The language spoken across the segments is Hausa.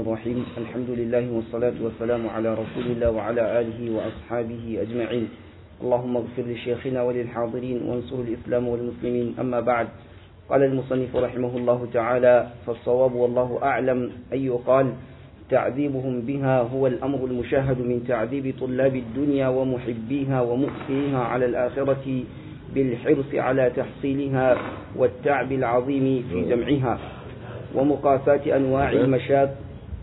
الرحيم الحمد لله والصلاة والسلام على رسول الله وعلى آله وأصحابه أجمعين اللهم اغفر لشيخنا وللحاضرين وانصر الإسلام والمسلمين أما بعد قال المصنف رحمه الله تعالى فالصواب والله أعلم أن يقال تعذيبهم بها هو الأمر المشاهد من تعذيب طلاب الدنيا ومحبيها ومؤثريها على الآخرة بالحرص على تحصيلها والتعب العظيم في جمعها ومقاساة أنواع المشاق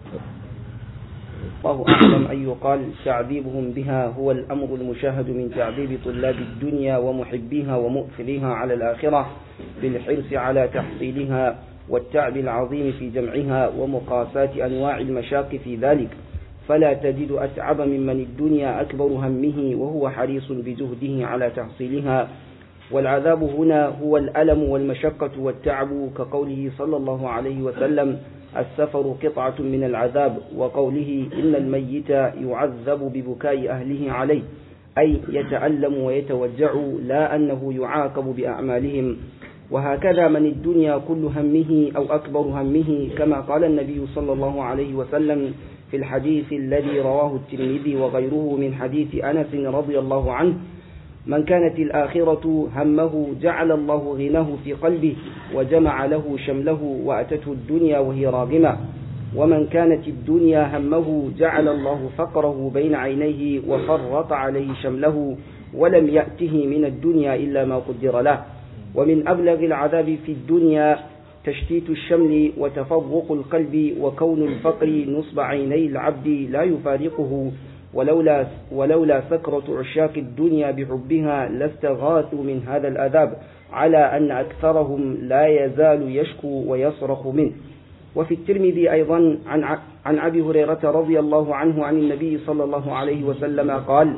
الله أعلم أن يقال تعذيبهم بها هو الأمر المشاهد من تعذيب طلاب الدنيا ومحبيها ومؤثريها على الآخرة بالحرص على تحصيلها والتعب العظيم في جمعها ومقاساة أنواع المشاق في ذلك فلا تجد أتعب ممن الدنيا أكبر همه وهو حريص بجهده على تحصيلها والعذاب هنا هو الألم والمشقة والتعب كقوله صلى الله عليه وسلم السفر قطعة من العذاب وقوله إن الميت يعذب ببكاء أهله عليه أي يتألم ويتوجع لا أنه يعاقب بأعمالهم وهكذا من الدنيا كل همه أو أكبر همه كما قال النبي صلى الله عليه وسلم في الحديث الذي رواه الترمذي وغيره من حديث أنس رضي الله عنه من كانت الآخرة همه جعل الله غناه في قلبه وجمع له شمله وأتته الدنيا وهي راغمة ومن كانت الدنيا همه جعل الله فقره بين عينيه وفرط عليه شمله ولم يأته من الدنيا إلا ما قدر له ومن أبلغ العذاب في الدنيا تشتيت الشمل وتفرق القلب وكون الفقر نصب عيني العبد لا يفارقه ولولا, ولولا سكرة عشاق الدنيا بحبها لاستغاثوا من هذا العذاب على أن أكثرهم لا يزال يشكو ويصرخ منه وفي الترمذي أيضا عن, عن أبي هريرة رضي الله عنه عن النبي صلى الله عليه وسلم قال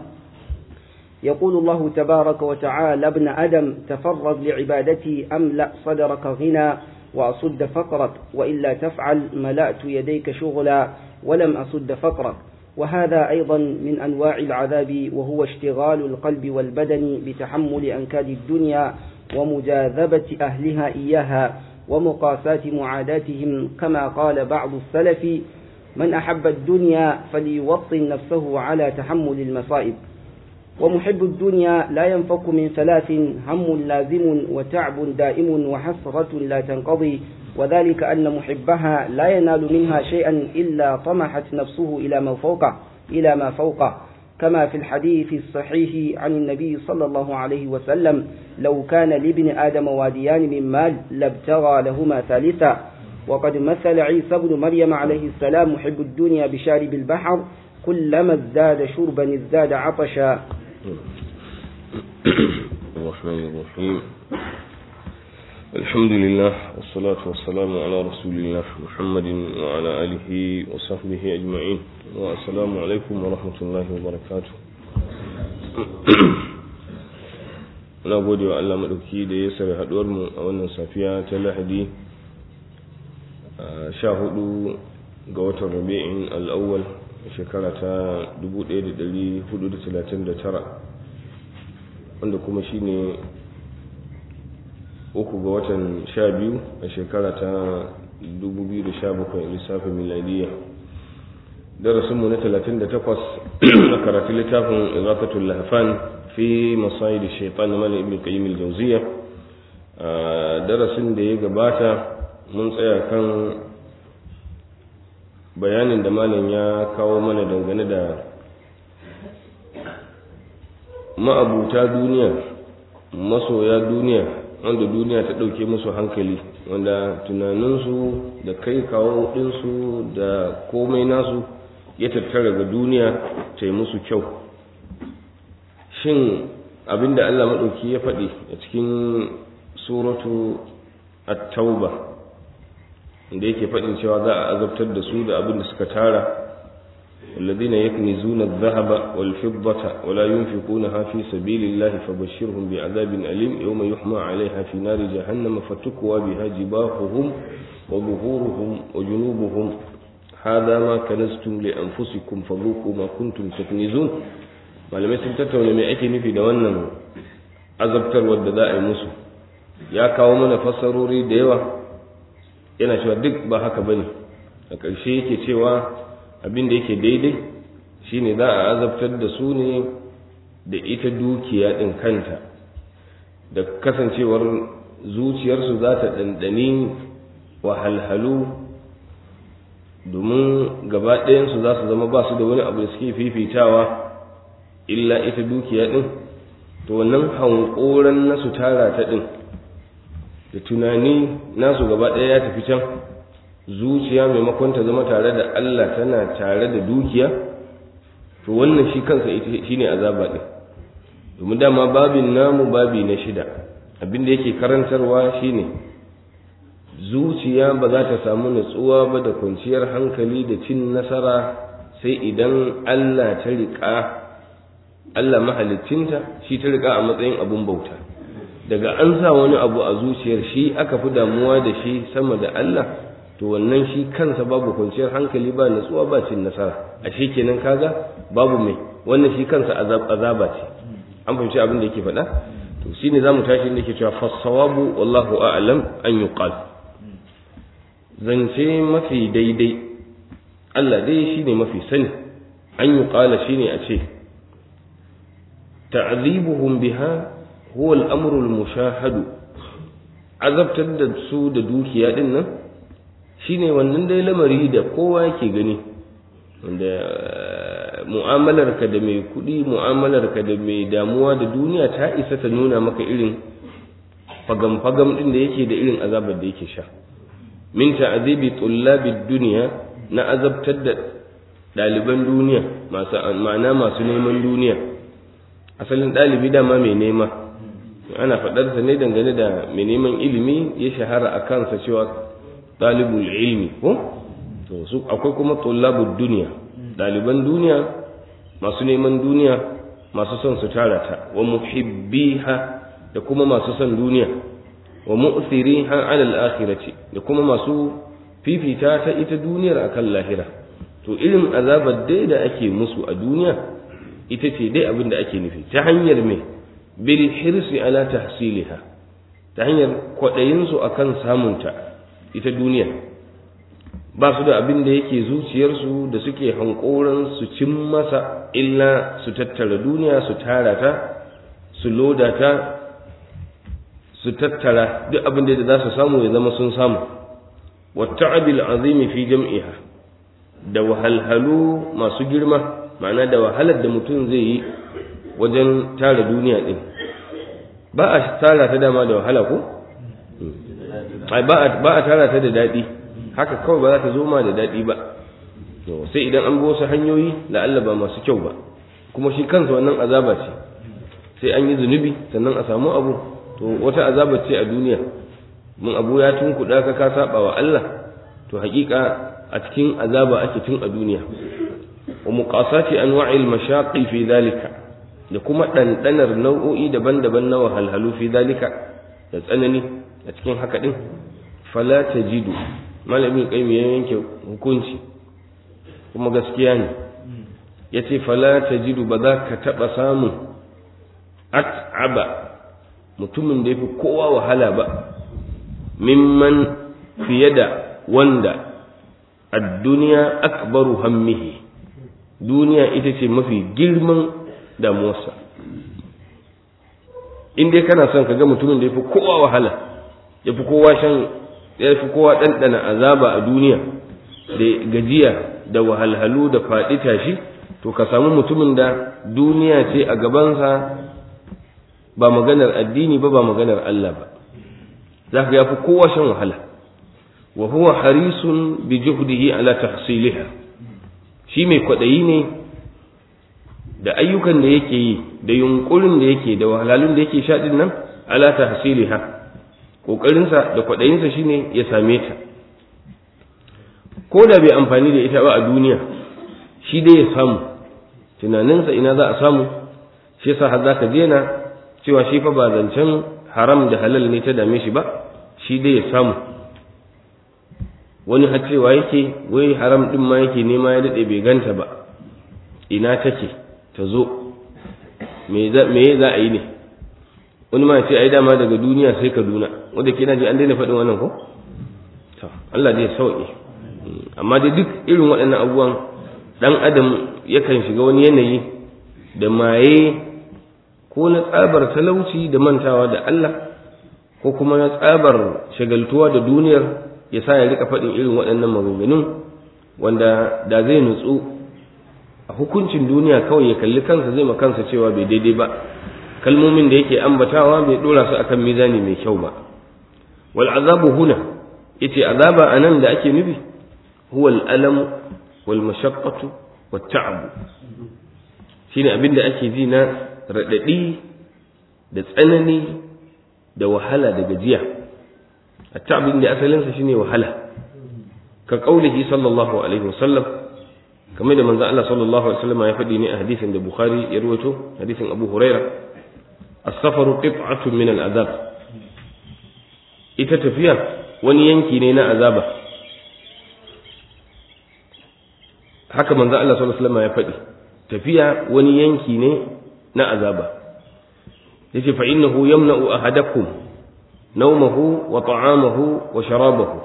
يقول الله تبارك وتعالى ابن أدم تفرغ لعبادتي أملأ صدرك غنى وأصد فقرك وإلا تفعل ملأت يديك شغلا ولم أصد فقرك وهذا أيضا من أنواع العذاب وهو اشتغال القلب والبدن بتحمل أنكاد الدنيا ومجاذبة أهلها إياها ومقاساة معاداتهم كما قال بعض السلف من أحب الدنيا فليوطن نفسه على تحمل المصائب ومحب الدنيا لا ينفك من ثلاث هم لازم وتعب دائم وحسرة لا تنقضي وذلك أن محبها لا ينال منها شيئا إلا طمحت نفسه إلى ما فوقه إلى ما فوقه كما في الحديث الصحيح عن النبي صلى الله عليه وسلم لو كان لابن آدم واديان من مال لابتغى لهما ثالثا وقد مثل عيسى بن مريم عليه السلام محب الدنيا بشارب البحر كلما ازداد شربا ازداد عطشا الرحمن الرحيم الحمد لله والصلاة والسلام على رسول الله محمد وعلى آله وصحبه أجمعين والسلام عليكم ورحمة الله وبركاته na gode wa Allah maɗauki da ya sare haɗuwar mu a wannan safiya ta lahadi sha hudu ga watan rabi'in al'awwal shekara ta 1439 wanda kuma shine uku ga watan sha biyu a shekara ta 2017 lissafin miladiyya darasinmu na 38 a karatun littafin izakatul lahfan fi masayid shaitan na malin ibn qayyim al-jawziyya darasin da ya gabata mun tsaya kan bayanin da malam ya kawo mana dangane da ma'abuta duniya masoya duniya wanda duniya ta ɗauke musu hankali wanda tunaninsu da kai kawo ɗinsu da komai nasu ya tattara ga duniya ta yi musu kyau shin abinda allah maɗauki ya faɗi a cikin suratu at-tauba da yake faɗin cewa za a azabtar da su da abin da suka tara الذين يكنزون الذهب والفضة ولا ينفقونها في سبيل الله فبشرهم بعذاب أليم يوم يحمى عليها في نار جهنم فتكوى بها جباههم وظهورهم وجنوبهم هذا ما كنزتم لأنفسكم فذوقوا ما كنتم تكنزون malamai sun tattauna mai ake nufi da wannan azabtarwar da za a yi musu ya kawo mana fassarori da yawa yana cewa duk ba haka bane a ƙarshe yake cewa abin da yake daidai shine za a azabtar da su ne da ita dukiya ɗin kanta da kasancewar zuciyarsu za ta ɗanɗani wahalhalu domin gaba ɗayansu za su zama ba su da wani abu da suke fifitawa illa ita dukiya ɗin to wannan hankoran na su tara ta ɗin da tunani nasu gaba ɗaya ya tafi can zuciya maimakon ta zama tare da Allah tana tare da dukiya to wannan shi kansa shi ne azaba ɗin domin dama babin namu babi na shida abin da yake karantarwa shine zuciya ba za ta samu natsuwa ba da kwanciyar hankali da cin nasara sai idan Allah ta riƙa Allah mahalicinta shi ta riƙa a matsayin abun bauta daga an sa wani abu a zuciyar shi aka fi damuwa da shi sama da Allah to wannan shi kansa babu kwanciyar hankali ba natsuwa ba cin nasara a shi kenan kaga babu mai wannan shi kansa azaba ce an fahimci abin da yake faɗa to shine zamu tashi da yake cewa fasawabu wallahu a'lam an yuqal zance mafi daidai Allah dai shine mafi sani an yuqala shine a ce ta'zibuhum biha huwa al-amru al-mushahadu azabtar da su da dukiya din nan shine wannan dai lamari da kowa yake gani wanda mu'amalarka da mai kuɗi mu'amalarka da mai damuwa da duniya ta isa ta nuna maka irin fagam-fagam ɗin da yake da irin azabar da yake sha min ta'azibi tullabid duniya na azabtar da ɗaliban duniya masu ma'ana masu neman duniya asalin ɗalibi dama mai nema ana faɗarsa ne dangane da mai neman ilimi ya shahara a kansa cewa ɗalibul ilmi ko to su akwai kuma tullabud duniya ɗaliban duniya masu neman duniya masu son su tara ta wa muhibbiha da kuma masu son duniya wa mu'thiriha ala al-akhirati da kuma masu fifita ta ita duniyar akan lahira to irin azabar dai da ake musu a duniya ita ce dai abin da ake nufi ta hanyar me bil hirsi ala tahsiliha ta hanyar kwaɗayin su akan samunta ita duniya ba su da abin da yake zuciyarsu da suke hankoran su cin masa illa su tattara duniya su tara ta su loda ta su tattara duk abin da za su samu ya zama sun samu wata'abil azimi fi jam'iha da wahalhalu masu girma ma'ana da wahalar da mutum zai yi wajen tara duniya din ba a tara ta dama da wahala ko ba a tara ta da daɗi haka kawai ba za ta zo ma da daɗi ba sai idan an bi wasu hanyoyi da Allah ba masu kyau ba kuma shi kansa wannan azaba ce sai an yi zunubi sannan a samu abu to wata azaba ce a duniya mun abu ya tunkuɗa ka ka saba wa Allah to haƙiƙa a cikin azaba ake tun a duniya wa muqasati anwa'il mashaqi fi dhalika da kuma ɗanɗanar nau'o'i daban-daban na wahalhalu fi dhalika da tsanani a cikin haka din fala tajidu malamin kai ya yanke hukunci kuma gaskiya ne ya ce fala ta jidu ba za ka taɓa samun at'aba mutumin da ya fi kowa wahala ba mimman fiye da wanda a duniya akbaru hammihi duniya ita ce mafi girman damuwarsa in dai kana son ka ga mutumin da ya fi kowa wahala ya fi kowa shan ya fi kowa ɗanɗana azaba a duniya da gajiya da wahalhalu da faɗi tashi to ka samu mutumin da duniya ce a gabansa ba maganar addini ba ba maganar Allah ba za ka ya fi kowa shan wahala wa huwa harisun bi juhdihi ala tahsiliha shi mai kwaɗayi ne da ayyukan da yake yi da yunkurin da yake da wahalhalun da yake sha din nan ala tahsiliha ƙoƙarinsa da kwaɗayinsa shine ya same ta ko da bai amfani da ita ba a duniya shi dai ya samu tunaninsa ina za a samu shi yasa har zaka je na cewa shi fa ba zancen haram da halal ne ta dame shi ba shi dai ya samu wani har cewa yake wai haram din ma yake nema ya daɗe bai ganta ba ina take ta zo me za a yi ne wani ma ce ai dama daga duniya sai kaduna wanda ke ji an daina faɗin wannan ko to Allah zai sauke amma da duk irin waɗannan abubuwan ɗan adam yakan shiga wani yanayi da maye ko na tsabar talauci da mantawa da Allah ko kuma na tsabar shagaltuwa da duniyar ya sa ya rika faɗin irin waɗannan maganganun wanda da zai nutsu a hukuncin duniya kawai ya kalli kansa zai ma kansa cewa bai daidai ba kalmomin da yake ambatawa bai dora su akan mizani mai kyau ba wal azabu huna yace azaba anan da ake nufi huwa al alam wal mashaqqatu wat ta'ab shine abin da ake ji na radadi da tsanani da wahala da gajiya at-ta'ab da asalin sa shine wahala ka qaulihi sallallahu alaihi wasallam kamar da manzo Allah sallallahu alaihi wasallam ya faɗi ne a hadisin da Bukhari ya rawaito hadisin Abu Huraira as-safaru qit'atun min al-azab ita tafiya wani yanki ne na azaba haka manzo Allah sallallahu alaihi wasallam ya faɗi tafiya wani yanki ne na azaba yace fa innahu yamna'u ahadakum nawmahu wa ta'amahu wa sharabahu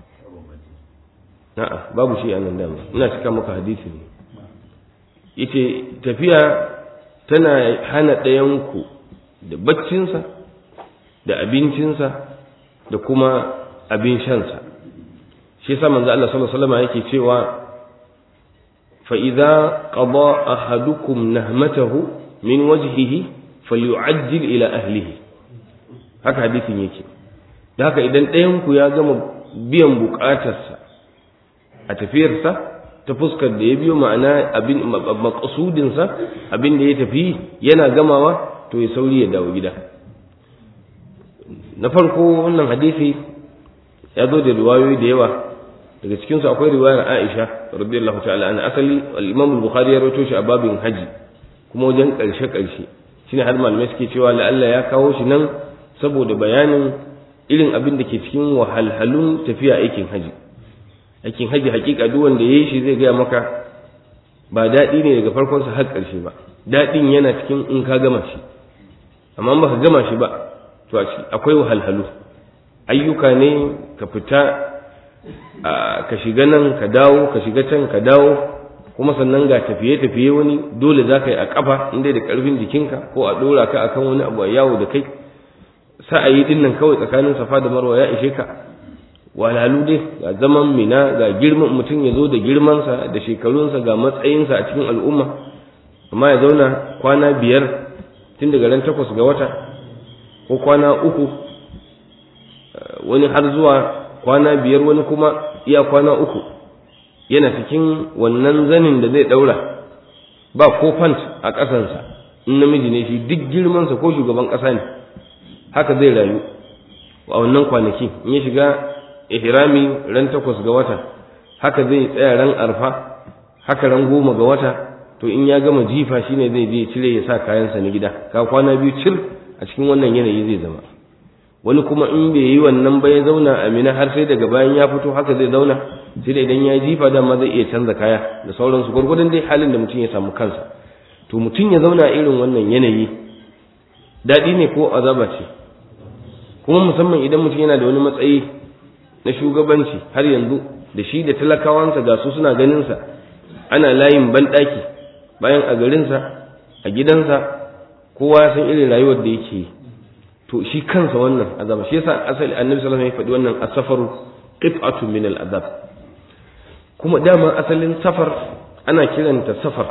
a'a babu shi a nan dama ina cika maka hadisi ne yace tafiya tana hana ɗayanku da baccinsa da abincinsa da kuma abin shansa shi yasa manzo Allah sallallahu alaihi wasallam yake cewa fa idza qada ahadukum nahmatahu min wajhihi falyu'ajjil ila ahlihi haka hadisin yake da haka idan ɗayanku ya gama biyan buƙatarsa a tafiyarsa ta fuskar da ya biyo ma'ana abin makasudinsa abin da ya tafi yana gamawa to ya sauri ya dawo gida na farko wannan hadisi ya zo da riwayoyi da yawa daga cikinsu akwai riwayar Aisha radiyallahu ta'ala an asali al-Imam al-Bukhari ya rawaito shi a babin haji kuma wajen karshe karshe shine har malamai suke cewa la'alla ya kawo shi nan saboda bayanin irin abin da ke cikin wahalhalun tafiya aikin haji aikin haji hakika duk wanda yayi shi zai gaya maka ba daɗi ne daga farkon sa har ƙarshe ba daɗin yana cikin in ka gama shi amma baka gama shi ba to akwai wahalhalu ayyuka ne ka fita ka shiga nan ka dawo ka shiga can ka dawo kuma sannan ga tafiye-tafiye wani dole za ka yi a ƙafa inda da ƙarfin jikinka ko a ɗora ka akan wani abu a yawo da kai sa'ayi ɗin nan kawai tsakanin safa da marwa ya ishe ka walalu dai ga zaman mina ga girman mutum ya zo da girmansa da shekarunsa ga matsayinsa a cikin al'umma amma ya zauna kwana biyar tun daga ran takwas ga wata ko kwana uku wani har zuwa kwana biyar wani kuma iya kwana uku yana cikin wannan zanin da zai daura ba ko fant a ƙasansa in namiji ne shi duk girmansa ko shugaban ƙasa ne haka zai rayu a wannan kwanaki in ya shiga ihrami ran takwas ga wata haka zai tsaya ran arfa haka ran goma ga wata to in ya gama jifa shine zai je cire ya sa kayansa na gida ka kwana biyu cir a cikin wannan yanayi zai zama wani kuma in bai yi wannan ba ya zauna a mina har sai daga bayan ya fito haka zai zauna sai da idan ya jifa dama zai iya canza kaya da sauransu gwargwadon dai halin da mutum ya samu kansa to mutum ya zauna a irin wannan yanayi daɗi ne ko azaba ce kuma musamman idan mutum yana da wani matsayi na shugabanci har yanzu da shi da talakawansa ga su suna ganinsa ana layin banɗaki bayan a garinsa a gidansa kowa ya san irin rayuwar da yake yi to shi kansa wannan azaba shi yasa asali annabi sallallahu alaihi wasallam ya faɗi wannan asafaru qit'atu min al-azab kuma dama asalin safar ana kiranta safar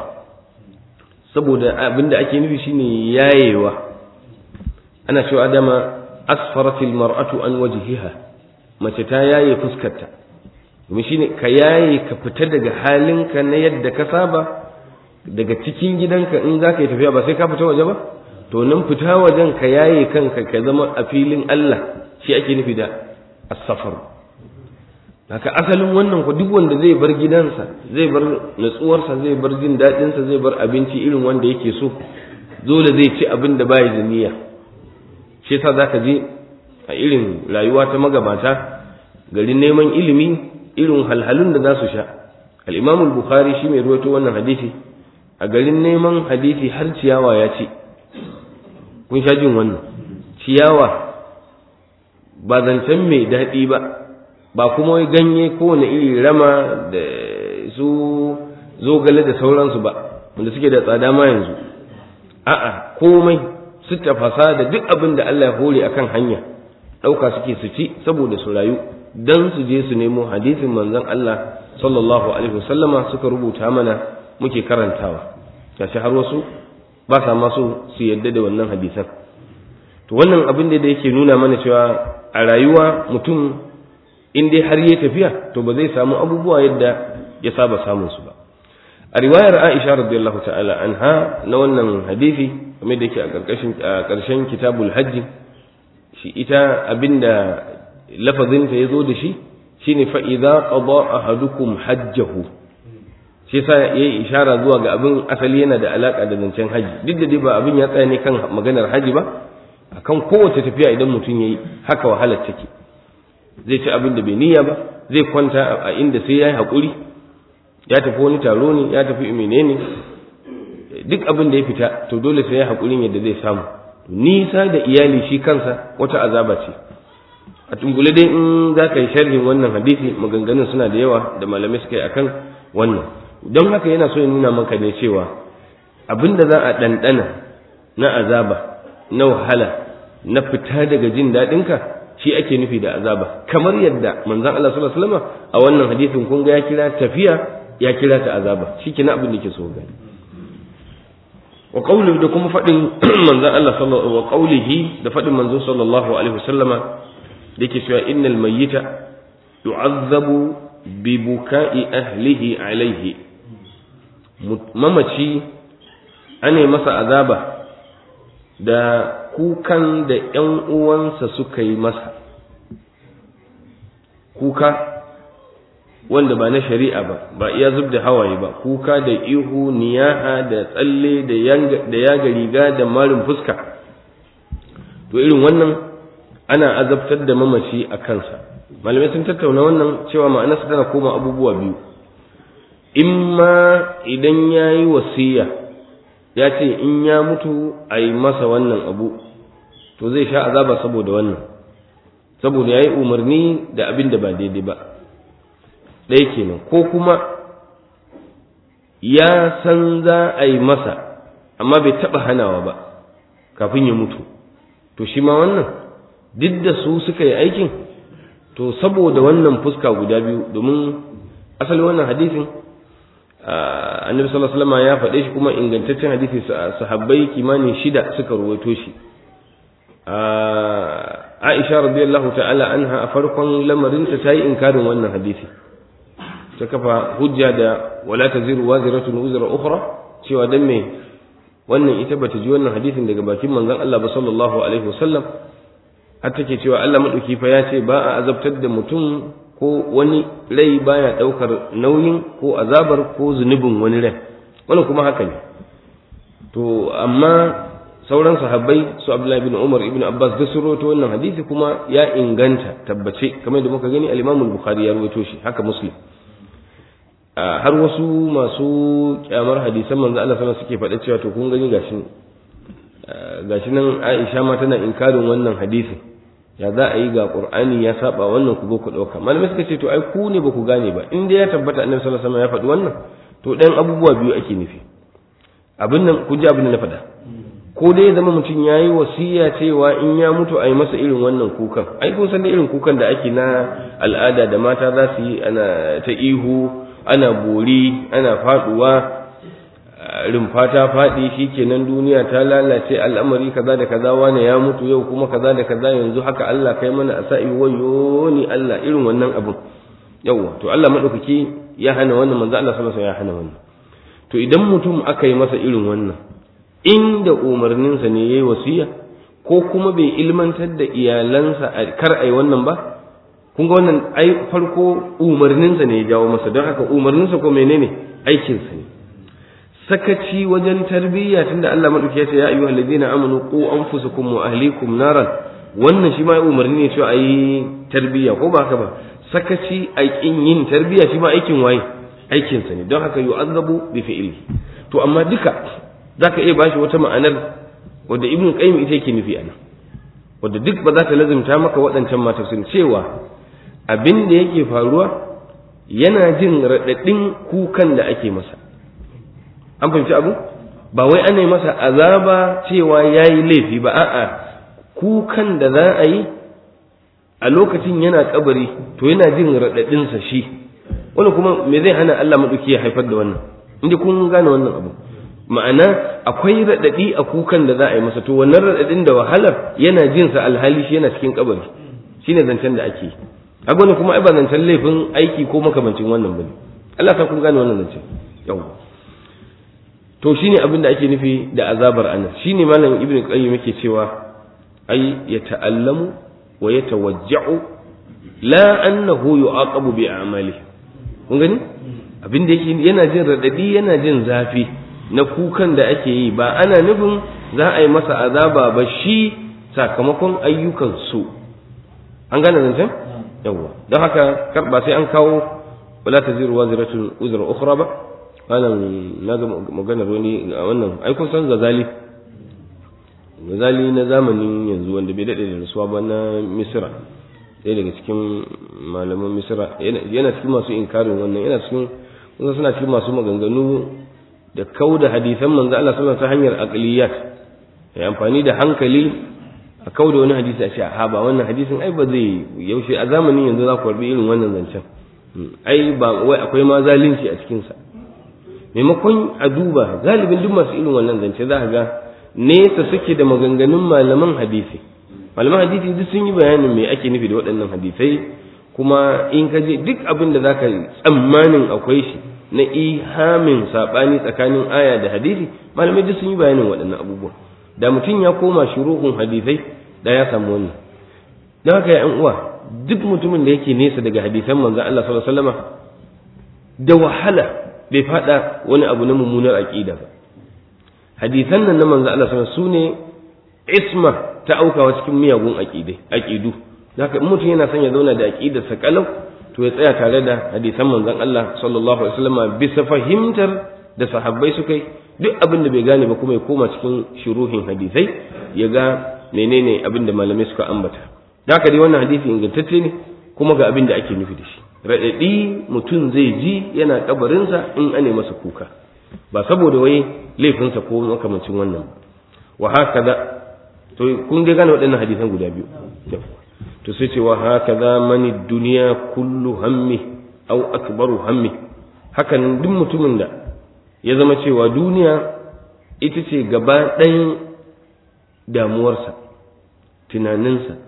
saboda abinda ake nufi shine yayewa ana cewa dama asfaratil mar'atu an wajhiha mace ta yaye fuskarta domin shine ka yaye ka fita daga halinka na yadda ka saba daga cikin gidanka in za ka yi tafiya ba sai ka fita waje ba to nan fita wajen ka yaye kanka ka zama a filin Allah shi ake nufi da as-safar haka asalin wannan ku duk wanda zai bar gidansa zai bar natsuwarsa zai bar jin daɗinsa zai bar abinci irin wanda yake so dole zai ci abin da bai da niyya shi yasa zaka je a irin rayuwa ta magabata garin neman ilimi irin halhalun da za su sha al-Imam al-Bukhari shi mai ruwaito wannan hadisi a garin neman hadisi har ciyawa ya ci kun sha jin wannan ciyawa ba zancen mai daɗi ba ba kuma wai ganye kowane iri rama da su zogale da sauransu ba wanda suke da tsada ma yanzu a'a komai su tafasa da duk abin da Allah ya hore akan hanya ɗauka suke su ci saboda su rayu dan su je su nemo hadisin manzon Allah sallallahu alaihi wasallama suka rubuta mana muke karantawa gashi har wasu ba sa ma so su yadda da wannan hadisan to wannan abin da yake nuna mana cewa a rayuwa mutum in dai har ya tafiya to ba zai samu abubuwa yadda ya saba samun su ba a riwayar Aisha radiyallahu ta'ala anha na wannan hadisi kamar da yake a karkashin a karshen kitabul hajj shi ita abinda lafazin ta yazo da shi shine fa idza qada ahadukum hajjahu shi yasa yayi ishara zuwa ga abin asali yana da alaka da zancen haji duk da dai ba abin ya tsaya ne kan maganar haji ba akan kowace tafiya idan mutum yayi haka wahalar take zai ci abin da bai niyya ba zai kwanta a inda sai yayi hakuri ya tafi wani taro ne ya tafi menene duk abin da ya fita to dole sai ya hakurin yadda zai samu nisa da iyali shi kansa wata azaba ce a tungule dai in za ka yi sharhin wannan hadisi maganganun suna da yawa da malamai suka yi akan wannan don haka yana so ya nuna maka ne cewa abin da za a ɗanɗana na azaba na wahala na fita daga jin daɗinka shi ake nufi da azaba kamar yadda manzon Allah sallallahu alaihi wasallam a wannan hadisin kun ga ya kira tafiya ya kira ta azaba shikenan abin da ke so gani wa qawli da kuma fadin manzon Allah sallallahu wa qawlihi da fadin manzon sallallahu alaihi wasallama da yake cewa innal mayyita yu'azzabu bi buka'i ahlihi alaihi mamaci ane masa azaba da kukan da ‘yan uwansa suka yi masa kuka wanda ba na shari'a ba ba iya zub da hawaye ba kuka da ihu niyaha da tsalle da yaga riga da marin fuska to irin wannan ana azabtar da mamaci a kansa malamai sun tattauna wannan cewa ma'anarsa tana koma abubuwa biyu imma idan ya yi wasiya ya ce in ya mutu a yi masa wannan abu to zai sha azaba saboda wannan saboda ya yi umarni da abin da ba daidai ba ɗaya kenan ko kuma ya san za a yi masa amma bai taɓa hanawa ba kafin ya mutu to shi ma wannan duk da su suka yi aikin to saboda wannan fuska guda biyu domin asali wannan hadisin annabi sallallahu alaihi wasallam ya faɗe shi kuma ingantaccen hadisi sahabbai kimanin shida suka ruwaito shi Aisha radiyallahu ta'ala anha a farkon lamarin ta tayi inkarin wannan hadisi ta kafa hujja da wala taziru waziratun wuzra ukhra cewa dan me wannan ita bata ji wannan hadisin daga bakin manzon Allah ba sallallahu alaihi wasallam har take cewa Allah madauki fa ya ce ba a azabtar da mutum ko wani rai baya daukar nauyin ko azabar ko zunubin wani rai wannan kuma haka ne to amma sauran sahabbai su Abdullahi bin Umar ibn Abbas da su rawaito wannan hadisi kuma ya inganta tabbace kamar da muka gani al-Imam al-Bukhari ya rawaito shi haka Muslim har wasu masu kyamar hadisan manzo Allah sallallahu suke faɗa cewa to kun gani gashi gashi nan Aisha ma tana inkarin wannan hadisin ya za a yi ga Qur'ani ya saba wannan ku zo ku dauka malamai suka ce to ai ku ne ba ku gane ba in dai ya tabbata Annabi sallallahu alaihi wasallam ya faɗi wannan to ɗan abubuwa biyu ake nufi abin nan ku ji abin da na faɗa ko dai zama mutum ya yi wasiya cewa in ya mutu a yi masa irin wannan kukan ai kun san da irin kukan da ake na al'ada da mata za su yi ana ta ihu ana bori ana faduwa rumfa ta faɗi shikenan duniya ta lalace al'amari kaza da kaza wane ya mutu yau kuma kaza da kaza yanzu haka Allah kai mana a sa'i wayo ni Allah irin wannan abun yawa to Allah madaukaki ya hana wannan manzo Allah sallallahu alaihi wasallam ya hana wannan to idan mutum aka yi masa irin wannan inda umarninsa ne yayi wasiya ko kuma bai ilmantar da iyalansa kar ai wannan ba kun ga wannan ai farko umarninsa ne ya jawo masa don haka umarninsa ko menene aikinsa ne sakaci wajen tarbiyya tunda Allah madauki ya ce ya ayyuhal ladina amanu qu anfusakum wa ahlikum naran wannan shi ma umarni ne cewa ayi tarbiyya ko ba haka ba sakaci a kin yin tarbiyya shi ma aikin waye aikinsa ne don haka yu'azzabu bi fi'li to amma duka zaka iya bashi wata ma'anar wadda ibnu qayyim ita yake nufi anan wadda duk ba za ta lazimta maka waɗancan matafsirin cewa abin da yake faruwa yana jin raɗaɗin kukan da ake masa an fahimci abu ba wai ana yi masa azaba cewa ya yi laifi ba a'a kukan da za a yi a lokacin yana kabari to yana jin raɗaɗinsa shi wani kuma me zai hana Allah maɗauki ya haifar da wannan inda kun gane wannan abu ma'ana akwai raɗaɗi a kukan da za a yi masa to wannan raɗaɗin da wahalar yana jin sa alhali shi yana cikin kabari shine zancen da ake a gwani kuma ai ba zancen laifin aiki ko makamancin wannan bane Allah ta kun gane wannan zancen yawa to shine abin da ake nufi da azabar anas shine malam ibnu qayyim yake cewa ai ya ta'allamu wa ya tawajja'u la annahu yu'aqabu bi a'malihi kun gani abin da yake yana jin radadi yana jin zafi na kukan da ake yi ba ana nufin za a yi masa azaba ba shi sakamakon ayyukan su an gane zancen yawa don haka kar ba sai an kawo wala taziru waziratun uzra ukhra ba wannan na ga maganar wani a wannan ai kun san gazali gazali na zamanin yanzu wanda bai dade da rasuwa ba na misra ɗaya daga cikin malaman misra yana cikin masu inkarin wannan yana cikin kusa suna cikin masu maganganu da kau da hadisan manzo Allah sallallahu ta hanyar aqliyat ya amfani da hankali a kau da wani hadisi a ce a ba wannan hadisin ai ba zai yaushe a zamanin yanzu za ku karbi irin wannan zancen ai ba wai akwai ma zalunci a cikin sa maimakon a duba galibin duk masu irin wannan zance za ka ga nesa suke da maganganun malaman hadisi malaman hadisi duk sun yi bayanin me ake nufi da waɗannan hadisai kuma in ka je duk abin da zaka tsammanin akwai shi na ihamin sabani tsakanin aya da hadisi malamai duk sun yi bayanin waɗannan abubuwan da mutum ya koma shuruhun hadisai da ya samu wannan don haka ya uwa duk mutumin da yake nesa daga hadisan manzon Allah sallallahu alaihi wasallam da wahala bai fada wani abu na mummunar aqida ba hadisan nan na manzon Allah sallallahu alaihi wasallam sune isma ta aukawa cikin miyagun aqidai aqidu haka in mutum yana son ya zauna da aqidarsa kalau to ya tsaya tare da hadisan manzon Allah sallallahu alaihi wasallam bisa fahimtar da sahabbai suka yi duk abin da bai gane ba kuma ya koma cikin shuruhin hadisai ya ga menene abin da malamai suka ambata haka dai wannan hadisi ingantacce ne kuma ga abin da ake nufi da shi raɗaɗi mutum zai ji yana kabarinsa in ane masa kuka ba saboda wai laifinsa ko makamancin wannan ba wa haka da to kun dai gane waɗannan hadisan guda biyu to sai ce wa haka za mani duniya kullu hammi au akbaru hammi hakan duk mutumin da ya zama cewa duniya ita ce gaba ɗayan damuwarsa tunaninsa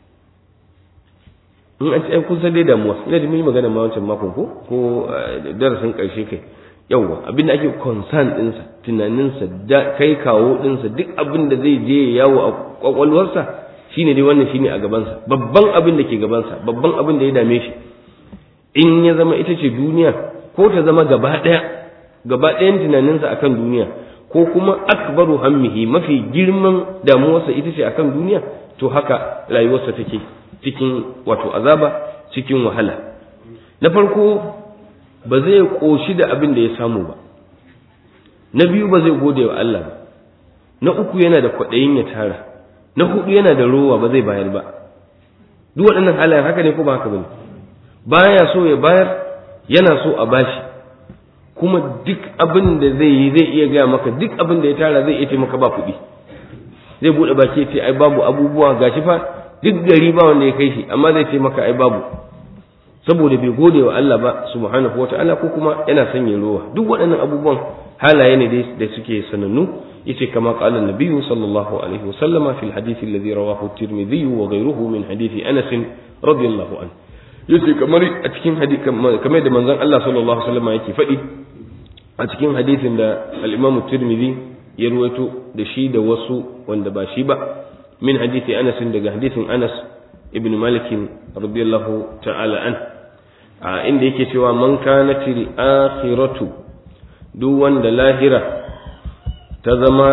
in an ce kun san dai damuwa ina da mun yi magana ma wancan makon ko ko darasin ƙarshe kai yawwa abin da ake concern ɗinsa tunaninsa da kai kawo ɗinsa duk abin da zai je yawo a kwakwalwarsa shine dai wannan shine a gabansa babban abin da ke gabansa babban abin da ya dame shi in ya zama ita ce duniya ko ta zama gaba ɗaya gaba ɗayan tunaninsa akan duniya ko kuma akbaru hammihi mafi girman damuwarsa ita ce akan duniya to haka rayuwarsa take cikin wato azaba cikin wahala na farko ba zai ƙoshi da abin da ya samu ba na biyu ba zai gode wa Allah ba na uku yana da kwaɗayin ya tara na hudu yana da rowa ba zai bayar ba duk waɗannan halayen haka ne ko ba haka bane baya so ya bayar yana so a bashi kuma duk abin da zai yi zai iya gaya maka duk abin da ya tara zai iya maka ba kuɗi zai buɗe baki ce ai babu abubuwa gashi fa duk gari ba wanda ya kai shi amma zai ce maka ai babu saboda bai gode wa Allah ba subhanahu wata'ala ko kuma yana son yin rowa duk waɗannan abubuwan halaye ne da suke sanannu yace kama qala an-nabiyyu sallallahu alaihi wa sallama fil hadith alladhi rawahu at-tirmidhi wa ghayruhu min hadith Anas radiyallahu anhu yace kamar a cikin hadisi kamar da manzon Allah sallallahu alaihi wasallam yake faɗi a cikin hadisin da al-Imam at-Tirmidhi ya ruwaito da shi da wasu wanda ba shi ba min hadisi Anas daga hadisin Anas ibn Malik radiyallahu ta'ala an a inda yake cewa man kanatil akhiratu duk wanda lahira ta zama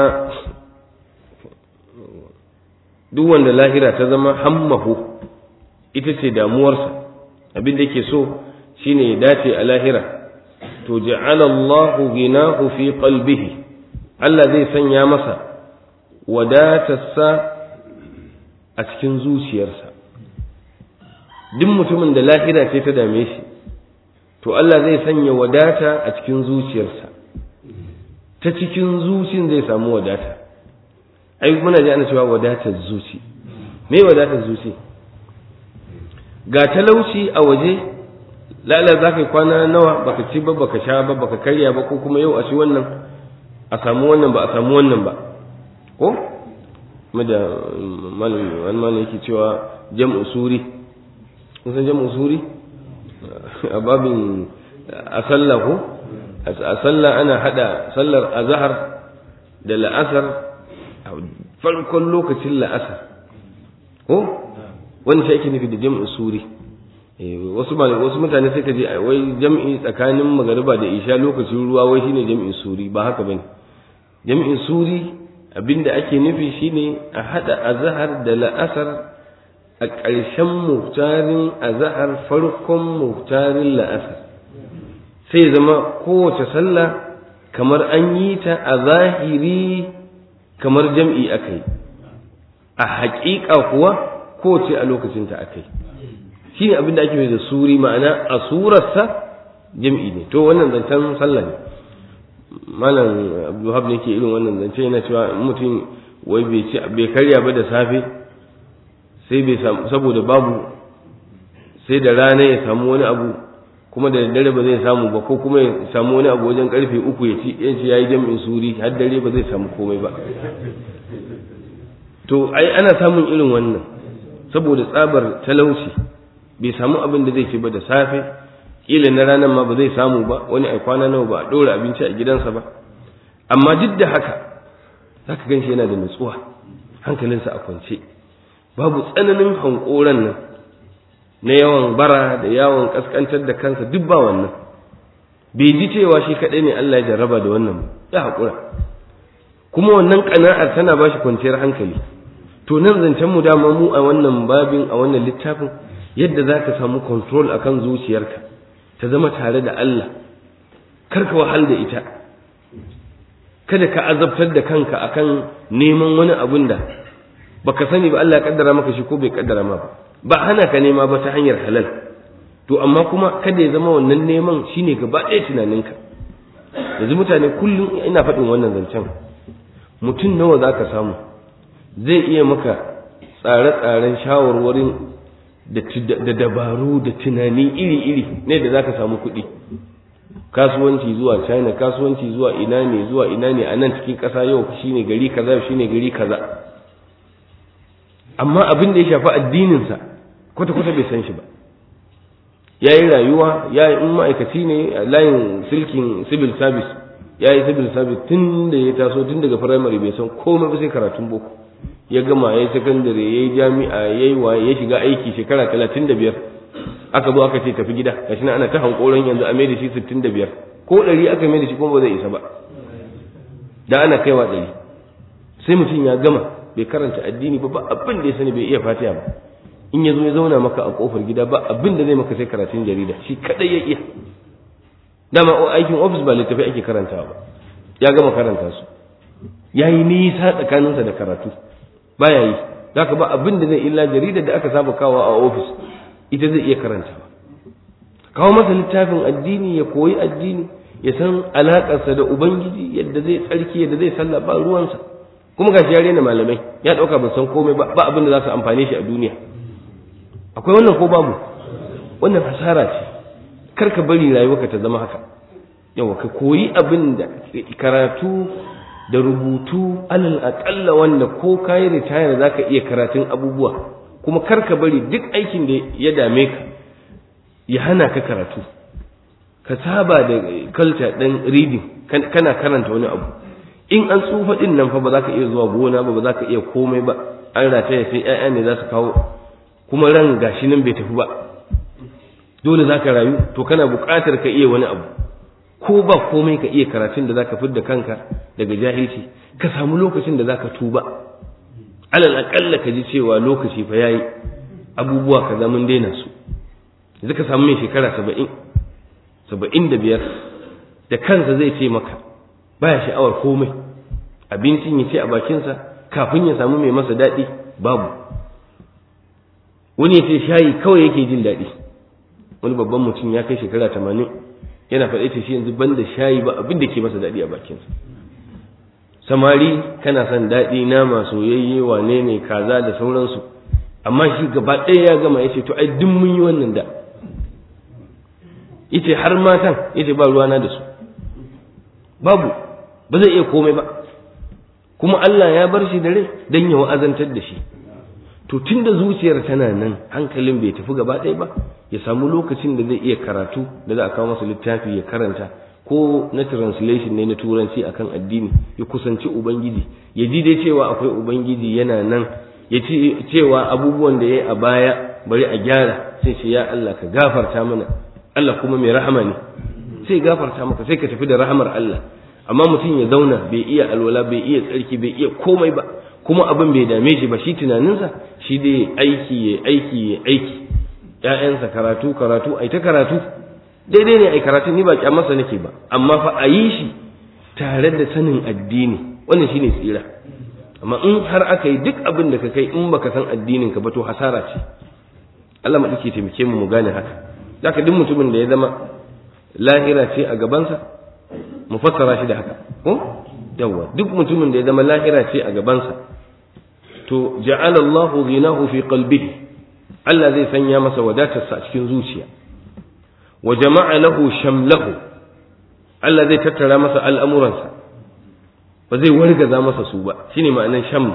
duk wanda lahira ta zama hammahu ita ce damuwarsa abin da yake so shine ya dace a lahira to ja'ala Allahu ginahu fi qalbihi Allah zai sanya masa wadatarsa a cikin zuciyarsa duk mutumin da lahira ce ta dame shi to Allah zai sanya wadata a cikin zuciyarsa ta cikin zucin zai samu wadata ai muna ji ana cewa wadatar zuci me wadatar zuci ga talauci a waje lala za ka yi kwana nawa baka ci ba baka sha ba baka karya ba ko kuma yau a ci wannan a samu wannan ba a samu wannan ba ko da malam wani malam yake cewa jam'u suri kun san jam'u suri a babin a sallah ko a sallah ana hada sallar azhar da la'asar a farkon lokacin la'asar ko wani shi ake nufi da jam'u suri wasu wasu mutane sai ka je wai jam'i tsakanin magariba da isha lokacin ruwa wai shine jam'in suri ba haka bane jam'in suri abinda ake nufi shine a hada azhar da la'asar a ƙarshen muftarin azhar farkon muftarin la'asar sai zama kowace sallah kamar an yi ta a zahiri kamar jam'i akai a haƙiƙa kuwa kowace a lokacinta akai shi ne abin da ake mai da suri ma'ana a surarsa jam'i ne to wannan zancen sallah ne malam abdulhab ne ke irin wannan zance yana cewa mutum wai bai ci bai karya ba da safe sai bai samu saboda babu sai da rana ya samu wani abu kuma da daddare ba zai samu ba ko kuma ya samu wani abu wajen karfe uku ya ci ya ci yayi jam'in suri har dare ba zai samu komai ba to ai ana samun irin wannan saboda tsabar talauci bai samu abin da zai ci ba da safe kila na ranar ma ba zai samu ba wani ai kwana nawa ba a ɗora abinci a gidansa ba amma duk da haka zaka gan shi yana da nutsuwa hankalinsa a kwance babu tsananin hankoran nan na yawan bara da yawon kaskantar da kansa duk ba wannan bai ji cewa shi kaɗai ne Allah ya jarraba da wannan ya haƙura kuma wannan ƙana'ar tana ba shi kwanciyar hankali to nan zancen mu dama mu a wannan babin a wannan littafin yadda za ka samu control a kan zuciyarka ta zama tare da Allah karka wahal da ita kada ka azabtar da kanka akan neman wani abun da baka sani ba Allah ya kaddara maka shi ko bai kaddara ma ba ba hana ka nema ba ta hanyar halal to amma kuma kada ya zama wannan neman shine gaba ɗaya tunaninka yanzu mutane kullum ina faɗin wannan zancen mutum nawa za ka samu zai iya maka tsare-tsaren shawarwarin da dabaru da tunani iri-iri ne da za ka samu kuɗi kasuwanci zuwa china kasuwanci zuwa ina ne zuwa ina ne a nan cikin ƙasa yau shine gari kaza shine gari kaza amma abin da ya shafi addininsa kwata-kwata bai san shi ba ya yi rayuwa ya yi in ma'aikaci ne a layin silkin civil service ya yi civil service tun da ya taso tun daga firamare bai san komai ba sai karatun boko ya gama ya yi sakandare ya yi jami'a ya yi waye ya shiga aiki shekara talatin da biyar aka zo aka ce tafi gida gashi na ana ta hankoron yanzu a mai da shi sittin da biyar ko ɗari aka mai da shi kuma ba zai isa ba da ana kaiwa ɗari sai mutum ya gama bai karanta addini ba ba abin da ya sani bai iya fatiha ba in ya zo ya zauna maka a kofar gida ba abin da zai maka sai karatun jarida shi kadai ya iya dama aikin ofis ba littafi ake karantawa ba ya gama karanta su ya yi nisa tsakaninsa da karatu baya yi zaka ba abin da zai illa jarida da aka saba kawo a ofis ita zai iya karantawa kawo masa littafin addini ya koyi addini ya san alakarsa da ubangiji yadda zai tsarki yadda zai sallah ba ruwansa kuma gashi ya rena malamai ya dauka ban san komai ba ba abin da za su amfane shi a duniya akwai wannan ko babu wannan hasara ce kar ka bari rayuwarka ta zama haka yawa ka koyi abin da karatu da rubutu alal aƙalla wanda ko kayi ritaya za ka iya karatun abubuwa kuma kar ka bari duk aikin da ya dame ka ya hana ka karatu ka saba da culture ɗin reading kana karanta wani abu in an tsufa ɗin nan fa ba za ka iya zuwa gona ba ba za ka iya komai ba an rataya sai 'ya'ya ne za su kawo kuma ran gashi nan bai tafi ba dole za ka rayu to kana buƙatar ka iya wani abu ko ba komai ka iya karatun da za ka fidda kanka daga jahilci ka samu lokacin da za ka tuba alal aƙalla ka ji cewa lokaci fa yayi abubuwa ka mun daina su yanzu ka samu mai shekara saba'in saba'in da biyar da kansa zai ce maka baya sha'awar komai abincin ya ce a bakinsa kafin ya samu mai masa daɗi babu wani ya ce shayi kawai yake jin daɗi wani babban mutum ya kai shekara tamanin yana faɗa ce shi yanzu ban da shayi ba abin da ke masa daɗi a bakinsa samari kana son daɗi nama soyayye wane ne kaza da sauransu amma shi gaba ɗaya ya gama ya ce to ai duk mun yi wannan da yace har matan yace ba ruwana da su babu ba zai iya komai ba kuma Allah ya bar shi da rai dan ya wa'azantar da shi to tunda zuciyar tana nan hankalin bai tafi gaba ɗaya ba ya samu lokacin da zai iya karatu da za a kawo masa littafi ya karanta ko na translation ne na turanci akan addini ya kusanci ubangiji ya ji dai cewa akwai ubangiji yana nan ya ci cewa abubuwan da ya yi a baya bari a gyara sai ce ya Allah ka gafarta mana Allah kuma mai rahama ne sai gafarta maka sai ka tafi da rahamar Allah amma mutum ya zauna bai iya alwala bai iya tsarki bai iya komai ba kuma abin bai dame shi ba shi tunaninsa shi dai aiki ya aiki ya aiki ƴaƴansa karatu karatu ai ta karatu daidai ne ai karatu ni ba kyamarsa nake ba amma fa a yi shi tare da sanin addini wannan shine tsira amma in har aka yi duk abin da ka kai in baka san addinin ka ba to hasara ce Allah madauki taimake mu mu gane haka zaka duk mutumin da ya zama lahira ce a gabansa mu fassara shi da haka ko yawa duk mutumin da ya zama lahira ce a gabansa to ja'ala Allahu ghinahu fi qalbihi Allah zai sanya masa wadatarsa a cikin zuciya wa jama'a lahu shamlahu Allah zai tattara masa al'amuransa ba zai wargaza masa su ba shine ma'anar sham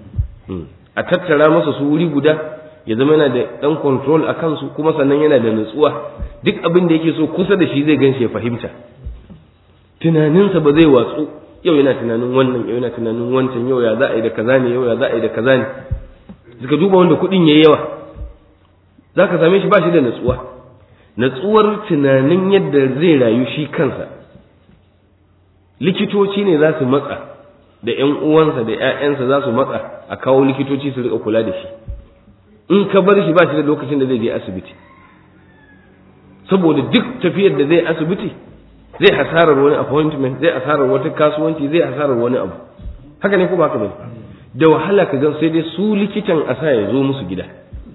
a tattara masa su wuri guda ya zama yana da dan control a kansu kuma sannan yana da nutsuwa duk abin da yake so kusa da shi zai ganshi ya fahimta tunaninsa ba zai watsu yau yana tunanin wannan yau yana tunanin wancan yau ya za a yi da kaza ne yau ya za a yi da kaza ne suka duba wanda kuɗin yayi yawa za ka same shi ba shi da natsuwa natsuwar tunanin yadda zai rayu shi kansa likitoci ne za su matsa da ‘yan uwansa da ‘ya'yansa za su matsa a kawo likitoci su riƙa kula da shi in ka bar shi ba shi da lokacin da zai je asibiti saboda duk tafiyar da zai asibiti zai hasarar wani appointment zai hasarar wata kasuwanci zai hasarar wani abu haka ne ko ba ka bane da wahala ka gan sai dai su likitan a sa ya zo musu gida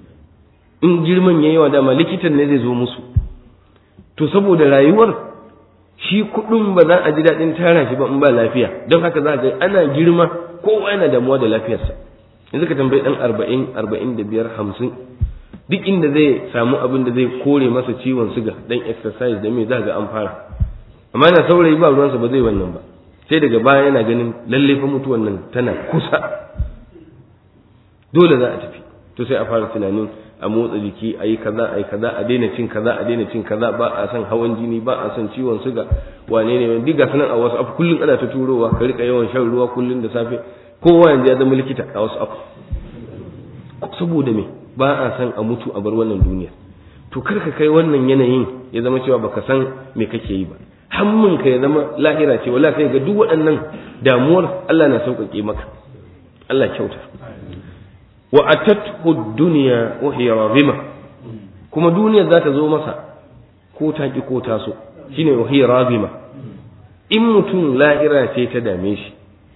in girman ya yawa dama likitan ne zai zo musu to saboda rayuwar shi kuɗin ba za a ji daɗin tara shi ba in ba lafiya don haka za a ga ana girma kowa yana damuwa da lafiyarsa yanzu ka tambayi ɗan arba'in arba'in da biyar hamsin duk inda zai samu abin da zai kore masa ciwon suga dan exercise da me za ga an fara amma yana saurayi ba ruwansa ba zai wannan ba sai daga baya yana ganin lalle fa mutuwan nan tana kusa dole za a tafi to sai a fara tunanin a motsa jiki a yi kaza a yi kaza a daina cin kaza a daina cin kaza ba a son hawan jini ba a son ciwon suga wane ne wani diga sanan a wasu abu kullum ana ta turowa ka rika yawan shan ruwa kullum da safe kowa yanzu ya zama likita a wasu abu saboda me ba a son a mutu a bar wannan duniya to kar ka kai wannan yanayin ya zama cewa baka san me kake yi ba hammin ka ya zama lahira ce wala sai ga duk waɗannan damuwar Allah na sauƙaƙe maka Allah kyauta wa atathu dunya wa hiya razima kuma duniya za ta zo masa ko ta ki ko ta so shine wa hiya razima in mutum lahira ce ta dame shi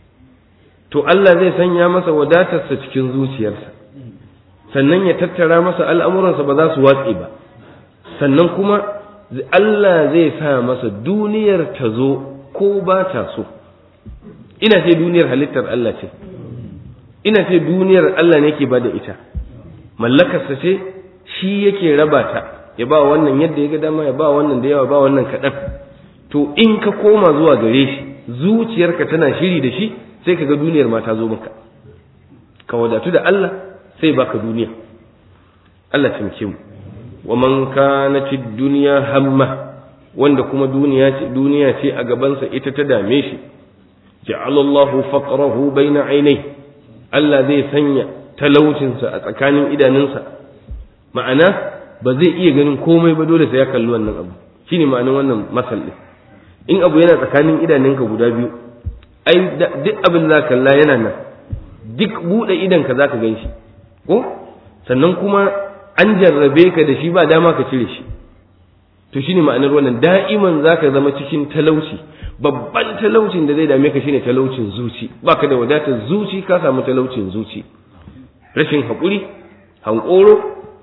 to Allah zai sanya masa wadatarsa cikin zuciyarsa sannan ya tattara masa al'amuransa ba za su watse ba sannan kuma Allah zai sa masa duniyar ta zo ko ba ta so ina ce duniyar halittar Allah ce ina ce duniyar Allah ne ke bada ita mallakarsa ce shi yake raba ta ya ba wannan yadda ya ga dama ya ba wannan da yawa ba wannan kaɗan to in ka koma zuwa gare shi zuciyarka tana shiri da shi sai ka ga duniyar ma ta zo maka ka wadatu da Allah sai baka duniya Allah taimake mu wa man kanat dunya hamma wanda kuma duniya ce duniya ce a gabansa ita ta dame shi ja'ala Allahu faqrahu baina ainai Allah zai sanya talaucinsa a tsakanin idanunsa ma'ana ba zai iya ganin komai ba dole sai ya kalli wannan abu shine ma'anin wannan masal din in abu yana tsakanin idanunka guda biyu ai duk abin da kalla yana nan duk buɗe idanka zaka gan shi ko sannan kuma an jarrabe ka da shi ba dama ka cire shi to shine ma'anar wannan da'iman zaka zama cikin talauci babban talaucin da zai dame ka shine talaucin zuci baka da wadatar zuci ka samu talaucin zuci rashin haƙuri hankoro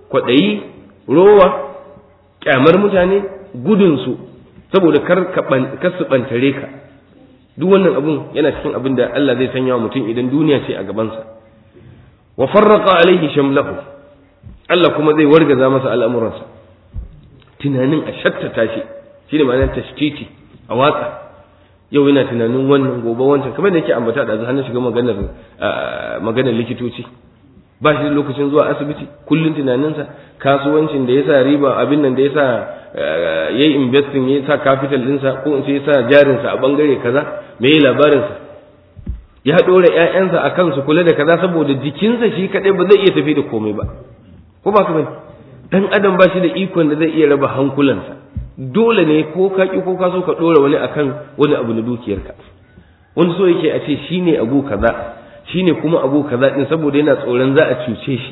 kwaɗayi rowa kyamar mutane gudunsu saboda kar ka su ɓantare ka duk wannan abun yana cikin abin da Allah zai sanya wa mutum idan duniya ce a gabansa wa farraqa alaihi shamlahu Allah kuma zai wargaza masa al'amuransa tunanin a shattata shi shine ma'anar tashtiti a watsa yau yana tunanin wannan gobe wancan kamar da yake ambata da hannun shiga maganar maganar likitoci ba shi da lokacin zuwa asibiti kullun tunaninsa kasuwancin da ya sa riba abin nan da ya sa ya yi investing ya sa capital ɗinsa ko in ce ya sa jarinsa a bangare kaza me yi labarinsa ya ɗora ‘ya'yansa a kansu kula da kaza saboda jikinsa shi kaɗai ba zai iya tafi da komai ba ko ba ka bane dan adam ba shi da ikon da zai iya raba hankulansa dole ne ko ka ki ko ka so ka ɗora wani akan wani abu na dukiyarka wani so yake a ce shine abu kaza shine kuma abu kaza din saboda yana tsoron za a cuce shi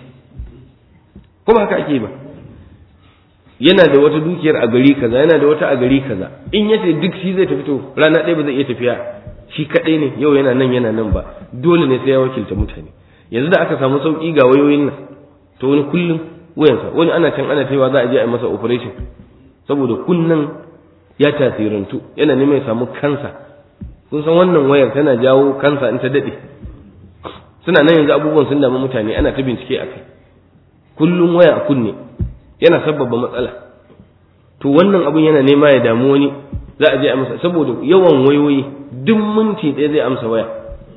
ko ba haka ake ba yana da wata dukiyar a gari kaza yana da wata a gari kaza in yace duk shi zai tafi to rana ɗaya ba zai iya tafiya shi kaɗai ne yau yana nan yana nan ba dole ne sai ya wakilta mutane yanzu da aka samu sauƙi ga wayoyin nan to wani kullum wayansa wani ana can ana cewa za a je a yi masa operation saboda kunnan ya tasirantu yana neman ya samu kansa kun san wannan wayar tana jawo kansa in ta daɗe suna nan yanzu abubuwan sun damu mutane ana ta bincike a kai kullum waya a kunne yana sabbaba matsala to wannan abun yana nema ya damu wani za a je a masa saboda yawan wayoyi duk minti ɗaya zai amsa waya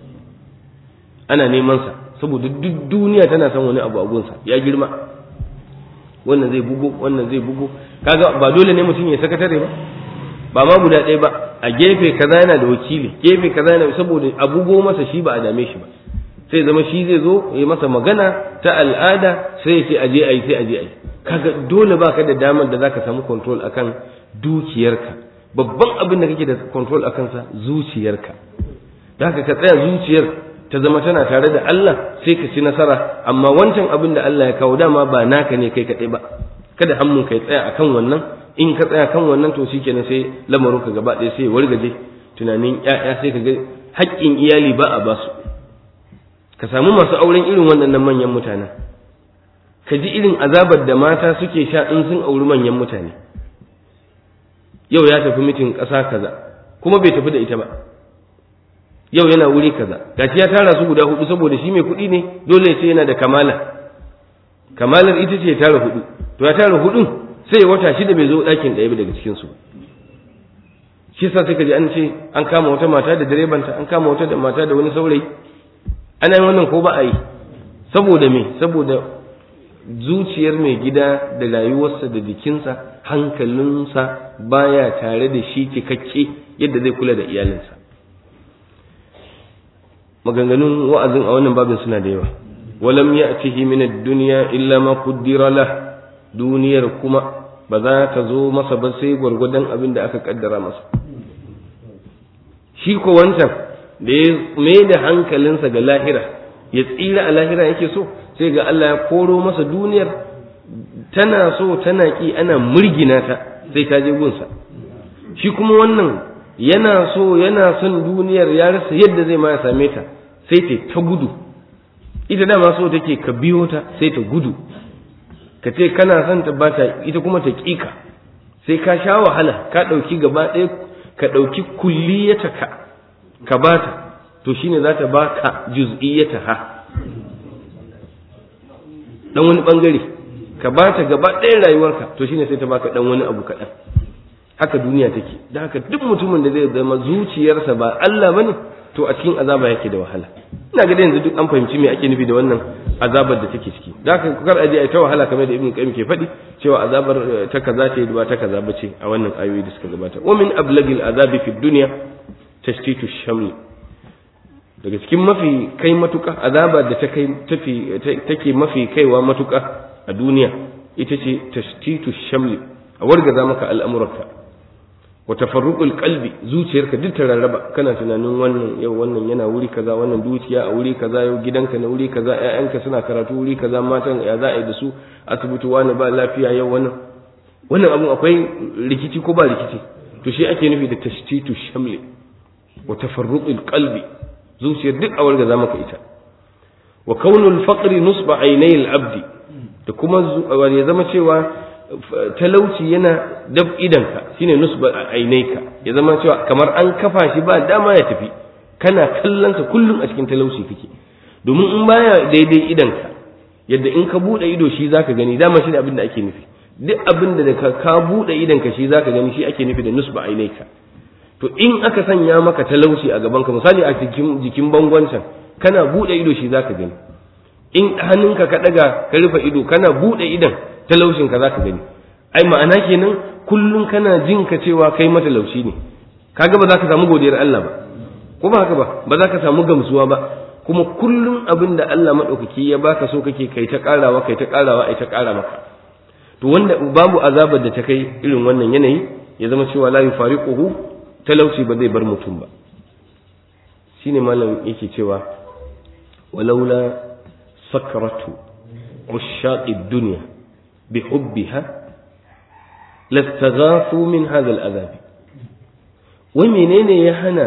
ana neman sa saboda duk duniya tana son wani abu a gunsa ya girma wannan zai bugo wannan zai bugo kaga ba dole ne mutum ya sakatare ba ba ma guda ɗaya ba a gefe kaza yana da wakili gefe kaza yana saboda a bugo masa shi ba a dame shi ba sai zama shi zai zo ya masa magana ta al'ada sai ya ce aje ayi sai aje ayi kaga dole baka da damar da zaka samu control akan dukiyarka babban abin da kake da control akan sa zuciyarka da haka ka tsaya zuciyar ta zama tana tare da Allah sai ka ci nasara amma wancan abin da Allah ya kawo dama ba naka ne kai kaɗai ba kada hannun ka ya tsaya akan wannan in ka tsaya kan wannan to shikenan sai lamarin ka gaba ɗaya sai ya wargaje tunanin ƴaƴa sai ka ga haƙƙin iyali ba a ba su ka samu masu auren irin waɗannan manyan mutanen ka ji irin azabar da mata suke sha in sun auri manyan mutane yau ya tafi mitin ƙasa kaza kuma bai tafi da ita ba yau yana wuri kaza gashi ya tara su guda hudu saboda shi mai kuɗi ne dole ya ce yana da kamala kamalar ita ce ya tara hudu to ya tara hudun sai wata shida bai zo ɗakin ɗaya daga cikin su shi yasa sai ka ji an ce an kama wata mata da direbanta an kama wata da mata da wani saurayi ana yin wannan ko ba a yi saboda me saboda zuciyar mai gida da rayuwarsa da jikinsa hankalinsa baya tare da shi cikakke yadda zai kula da iyalinsa maganganun wa'azin a wannan babin suna da yawa walam ya'tihi min ad-dunya illa ma qaddara lah duniyar kuma ba za ta zo masa ba sai gwargwadon abin da aka kaddara masa shi ko wancan da ya mai da hankalinsa ga lahira ya tsira a lahira yake so sai ga Allah ya koro masa duniyar tana so tana ki ana murgina ta sai ta je gunsa shi kuma wannan yana so yana son duniyar ya rasa yadda zai ma ya same ta sai ta ta gudu ita dama so take ka biyo ta sai ta gudu ka ce kana son ta ba ta ita kuma ta ƙika sai ka sha wahala ka ɗauki gaba ɗaya ka ɗauki kulliyata ka ka ba ta to shine za ta ba ka juz'iyyata ha dan wani bangare ka ba ta gaba ɗaya rayuwarka to shine sai ta baka dan wani abu kaɗan haka duniya take da haka duk mutumin da zai zama zuciyarsa ba Allah bane to a cikin azaba yake da wahala ina ga yanzu duk an fahimci me ake nufi da wannan azabar da take ciki da haka kar aje ai ta wahala kamar da ibnu qayyim ke faɗi cewa azabar ta kaza ce ba ta kaza bace a wannan ayoyi da suka gabata wa min ablagil azabi fi dunya tashtitu shamli daga cikin mafi kai matuka azabar da ta kai tafi take mafi kaiwa matuka a duniya ita ce tashtitu shamli a wargaza maka al'amuranka wa tafarruqul qalbi zuciyarka duk ta rarraba kana tunanin wannan yau wannan yana wuri kaza wannan dukiya a wuri kaza yau gidanka na wuri kaza ƴaƴanka suna karatu wuri kaza matan ya za a yi da su asibiti wani ba lafiya yau wannan wannan abun akwai rikici ko ba rikici to shi ake nufi da tashtitu shamli wa tafarruqul qalbi zuciyar duk a wargaza maka ita wa kaunul faqri nusba aynai al-abdi da kuma ya zama cewa talauci yana dab idanka shine nusba ainaika ya zama cewa kamar an kafa shi ba dama ya tafi kana kallonsa kullum a cikin talauci kake domin in baya daidai idanka yadda in ka bude ido shi zaka gani dama shi ne abin da ake nufi duk abin da ka ka bude idanka shi zaka gani shi ake nufi da nusba ainaika to in aka sanya maka talauci a gaban ka misali a cikin jikin bangon can kana bude ido shi zaka gani in hannunka ka daga ka rufe ido kana bude idan talaushin ka zaka gani ai ma'ana kenan kullum kana jin ka cewa kai matalauci ne kaga ba za ka samu godiyar Allah ba ko ba haka ba ba za ka samu gamsuwa ba kuma kullum abin da Allah maɗaukaki ya baka so kake kai ta ƙarawa kai ta ƙarawa ai ta ƙara maka to wanda babu azabar da ta kai irin wannan yanayi ya zama cewa la yufariquhu talauci ba zai bar mutum ba shine malam yake cewa walaula sakratu ushaqi dunya bihubbiha lastaghafu min hadha al'adab wai menene ya hana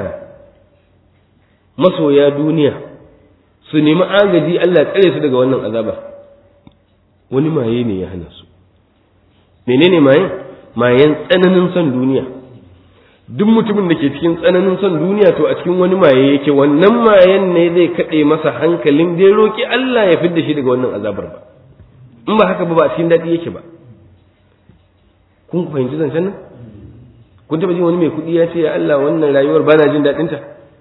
masoya duniya su nemi agaji Allah tsare su daga wannan azaba wani maye ne ya hana su menene maye mayen tsananin son duniya duk mutumin da ke cikin tsananin son duniya to a cikin wani maye yake wannan mayen ne zai kaɗe masa hankalin zai roƙi Allah ya fidda shi daga wannan azabar ba in ba haka ba ba a cikin daɗi yake ba kun fahimci zancen nan kun taɓa jin wani mai kuɗi ya ce ya Allah wannan rayuwar ba na jin daɗinta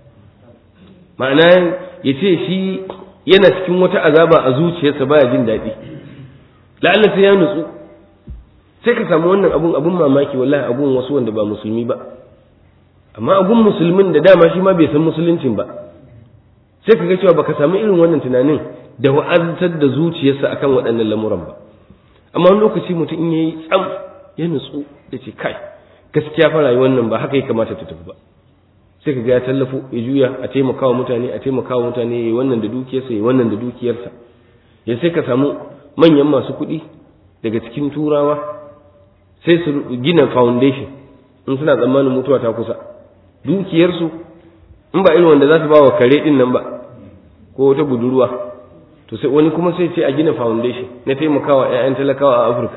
ma'ana ya ce shi yana cikin wata azaba a zuciyarsa baya jin daɗi la'alla sai ya nutsu sai ka samu wannan abun abun mamaki wallahi abun wasu wanda ba musulmi ba amma abun musulmin da dama shi ma bai san musuluncin ba sai ka ga cewa baka samu irin wannan tunanin da wa'azantar da zuciyarsa akan waɗannan lamuran ba amma wani lokaci mutum in yayi tsam ya nutsu ya ce kai gaskiya fa rayuwar nan ba haka ya kamata ta tafi ba sai ka ga ya tallafo ya juya a taimaka wa mutane a taimaka wa mutane ya yi wannan da dukiyarsa ya yi wannan da dukiyarsa ya sai ka samu manyan masu kuɗi daga cikin turawa sai su gina foundation in suna tsammanin mutuwa ta kusa dukiyarsu in ba irin wanda za su ba wa kare ɗin nan ba ko wata budurwa to sai wani kuma sai ce a gina foundation na taimakawa 'ya'yan talakawa a afirka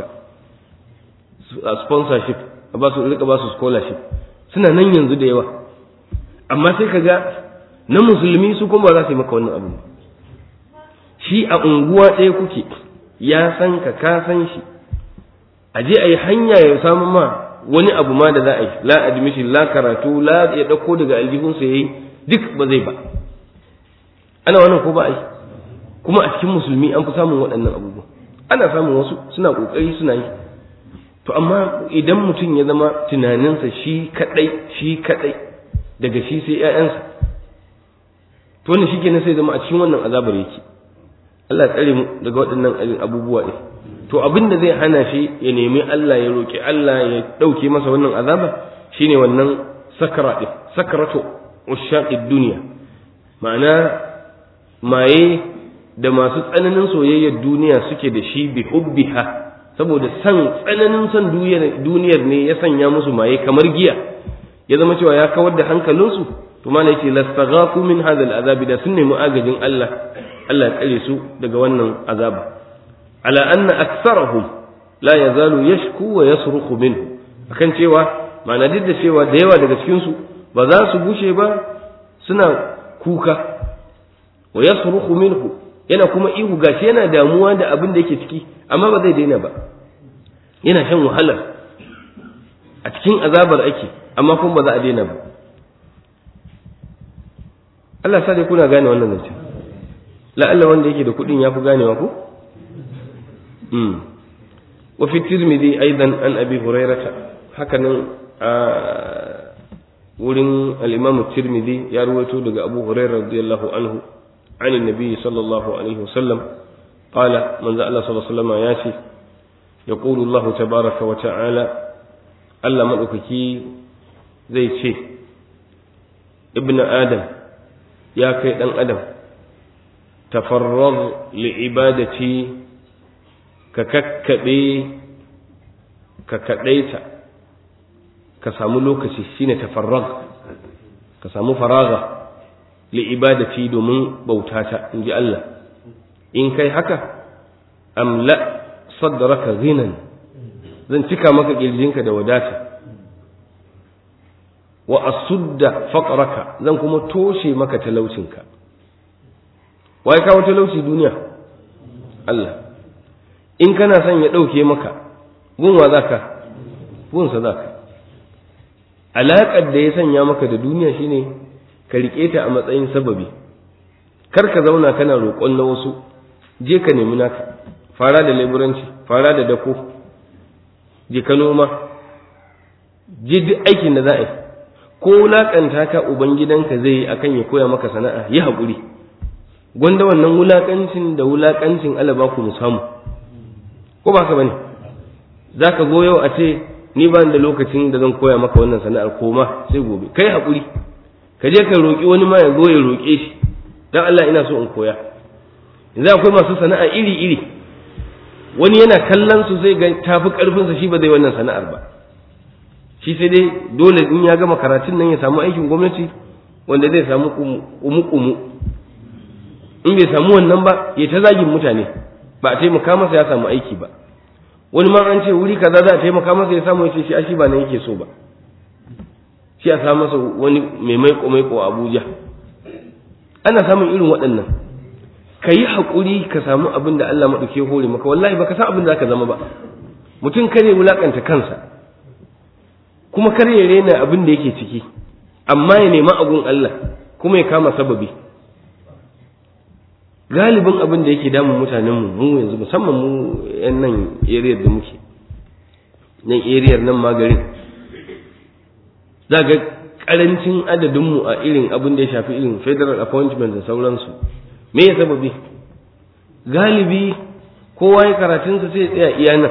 a sponsorship a ba su rika ba su scholarship suna nan yanzu da yawa amma sai ka ga na musulmi su kuma ba za su yi maka wannan abu shi a unguwa ɗaya kuke ya san ka ka san shi a je a yi hanya ya samu ma wani abu ma da za a yi la admission la karatu la ya ɗauko daga aljihunsa ya yi duk ba zai ba ana wannan ko ba a yi kuma a cikin musulmi an fi samun waɗannan abubuwa ana samun wasu suna ƙoƙari suna yi to amma idan mutum ya zama tunaninsa shi kaɗai shi kaɗai daga shi sai ‘ya'yansa to wannan shi kenan sai zama a cikin wannan azabar yake Allah tsare mu daga waɗannan abubuwa ɗin to abin da zai hana shi ya nemi Allah ya roƙi Allah ya ɗauke masa wannan azaba shine wannan sakara ɗin sakaratu ushaƙid duniya ma'ana maye da masu tsananin soyayyar duniya suke da shi bi hubbiha saboda san tsananin son duniyar ne ya sanya musu maye kamar giya ya zama cewa ya kawar da hankalinsu to mana yace lastaghafu min hadha al'azab da sun nemi agajin Allah Allah ya tsare su daga wannan azaba ala anna aktsarahum la yazalu yashku wa yasrukhu minhu akan cewa ma'ana duk da cewa da yawa daga cikin su ba za su bushe ba suna kuka wa yasrukhu minhu yana kuma ihu gashi yana damuwa da abin da yake ciki amma ba zai daina ba yana shan wahala a cikin azabar ake amma kuma ba za a daina ba Allah sa dai kuna gane wannan zance la'alla wanda yake da kuɗin ya fi ganewa ko wa fi tirmidhi aidan an abi hurairata haka nan a wurin al-imam tirmidhi ya ruwaito daga abu hurairah radiyallahu anhu عن النبي صلى الله عليه وسلم قال من ذا الله صلى الله عليه وسلم ياتي يقول الله تبارك وتعالى ألا مدوكي زي شيء ابن آدم يا كي دان آدم تفرغ لعبادتي كككبي ككديتا كسامو لوكسي شيني تفرغ كسامو فراغه li'ibadati domin bautata in ji Allah in kai haka amla sadraka ghinan zan cika maka kirjinka da wadata wa asudda faqraka zan kuma toshe maka talaucinka wai kawo talauci duniya Allah in kana son ya ɗauke maka gunwa zaka gunsa zaka alaƙar da ya sanya maka da duniya shine ka riƙe ta a matsayin sababi kar ka zauna kana roƙon na wasu je ka nemi naka fara da leburanci fara da dako je ka noma je duk aikin da za a yi ko wulaƙanta ka ubangidanka zai yi akan ya koya maka sana'a yi haƙuri gwanda wannan wulaƙancin da wulaƙancin alaba ku mu samu ko ba ka bane za ka zo yau a ce ni ba da lokacin da zan koya maka wannan sana'ar koma sai gobe kai haƙuri ka je ka roƙi wani ma ya zo ya roƙe shi dan Allah ina so in koya yanzu akwai masu sana'a iri iri wani yana kallon su zai ga tafi ƙarfinsa shi ba zai wannan sana'ar ba shi sai dai dole in ya gama karatun nan ya samu aikin gwamnati wanda zai samu kumu-kumu in bai samu wannan ba ya ta zagin mutane ba a taimaka masa ya samu aiki ba wani ma an ce wuri kaza za a taimaka masa ya samu ya ce shi a shi ba nan yake so ba shi a samu masa wani mai maiko maiko a Abuja ana samun irin waɗannan ka yi haƙuri ka samu abin da Allah maɗauke hore maka wallahi baka san abin da ka zama ba mutum kare wulaƙanta kansa kuma kar ya rena abin da yake ciki amma ya nema agun Allah kuma ya kama sababi galibin abin da yake damun mutanen mu mu yanzu musamman mu yan nan area da muke nan area nan magarin za ga karancin adadin mu a irin abin da ya shafi irin federal appointment da sauransu me ya sababi galibi kowa ya karatunsa sai ya tsaya iya nan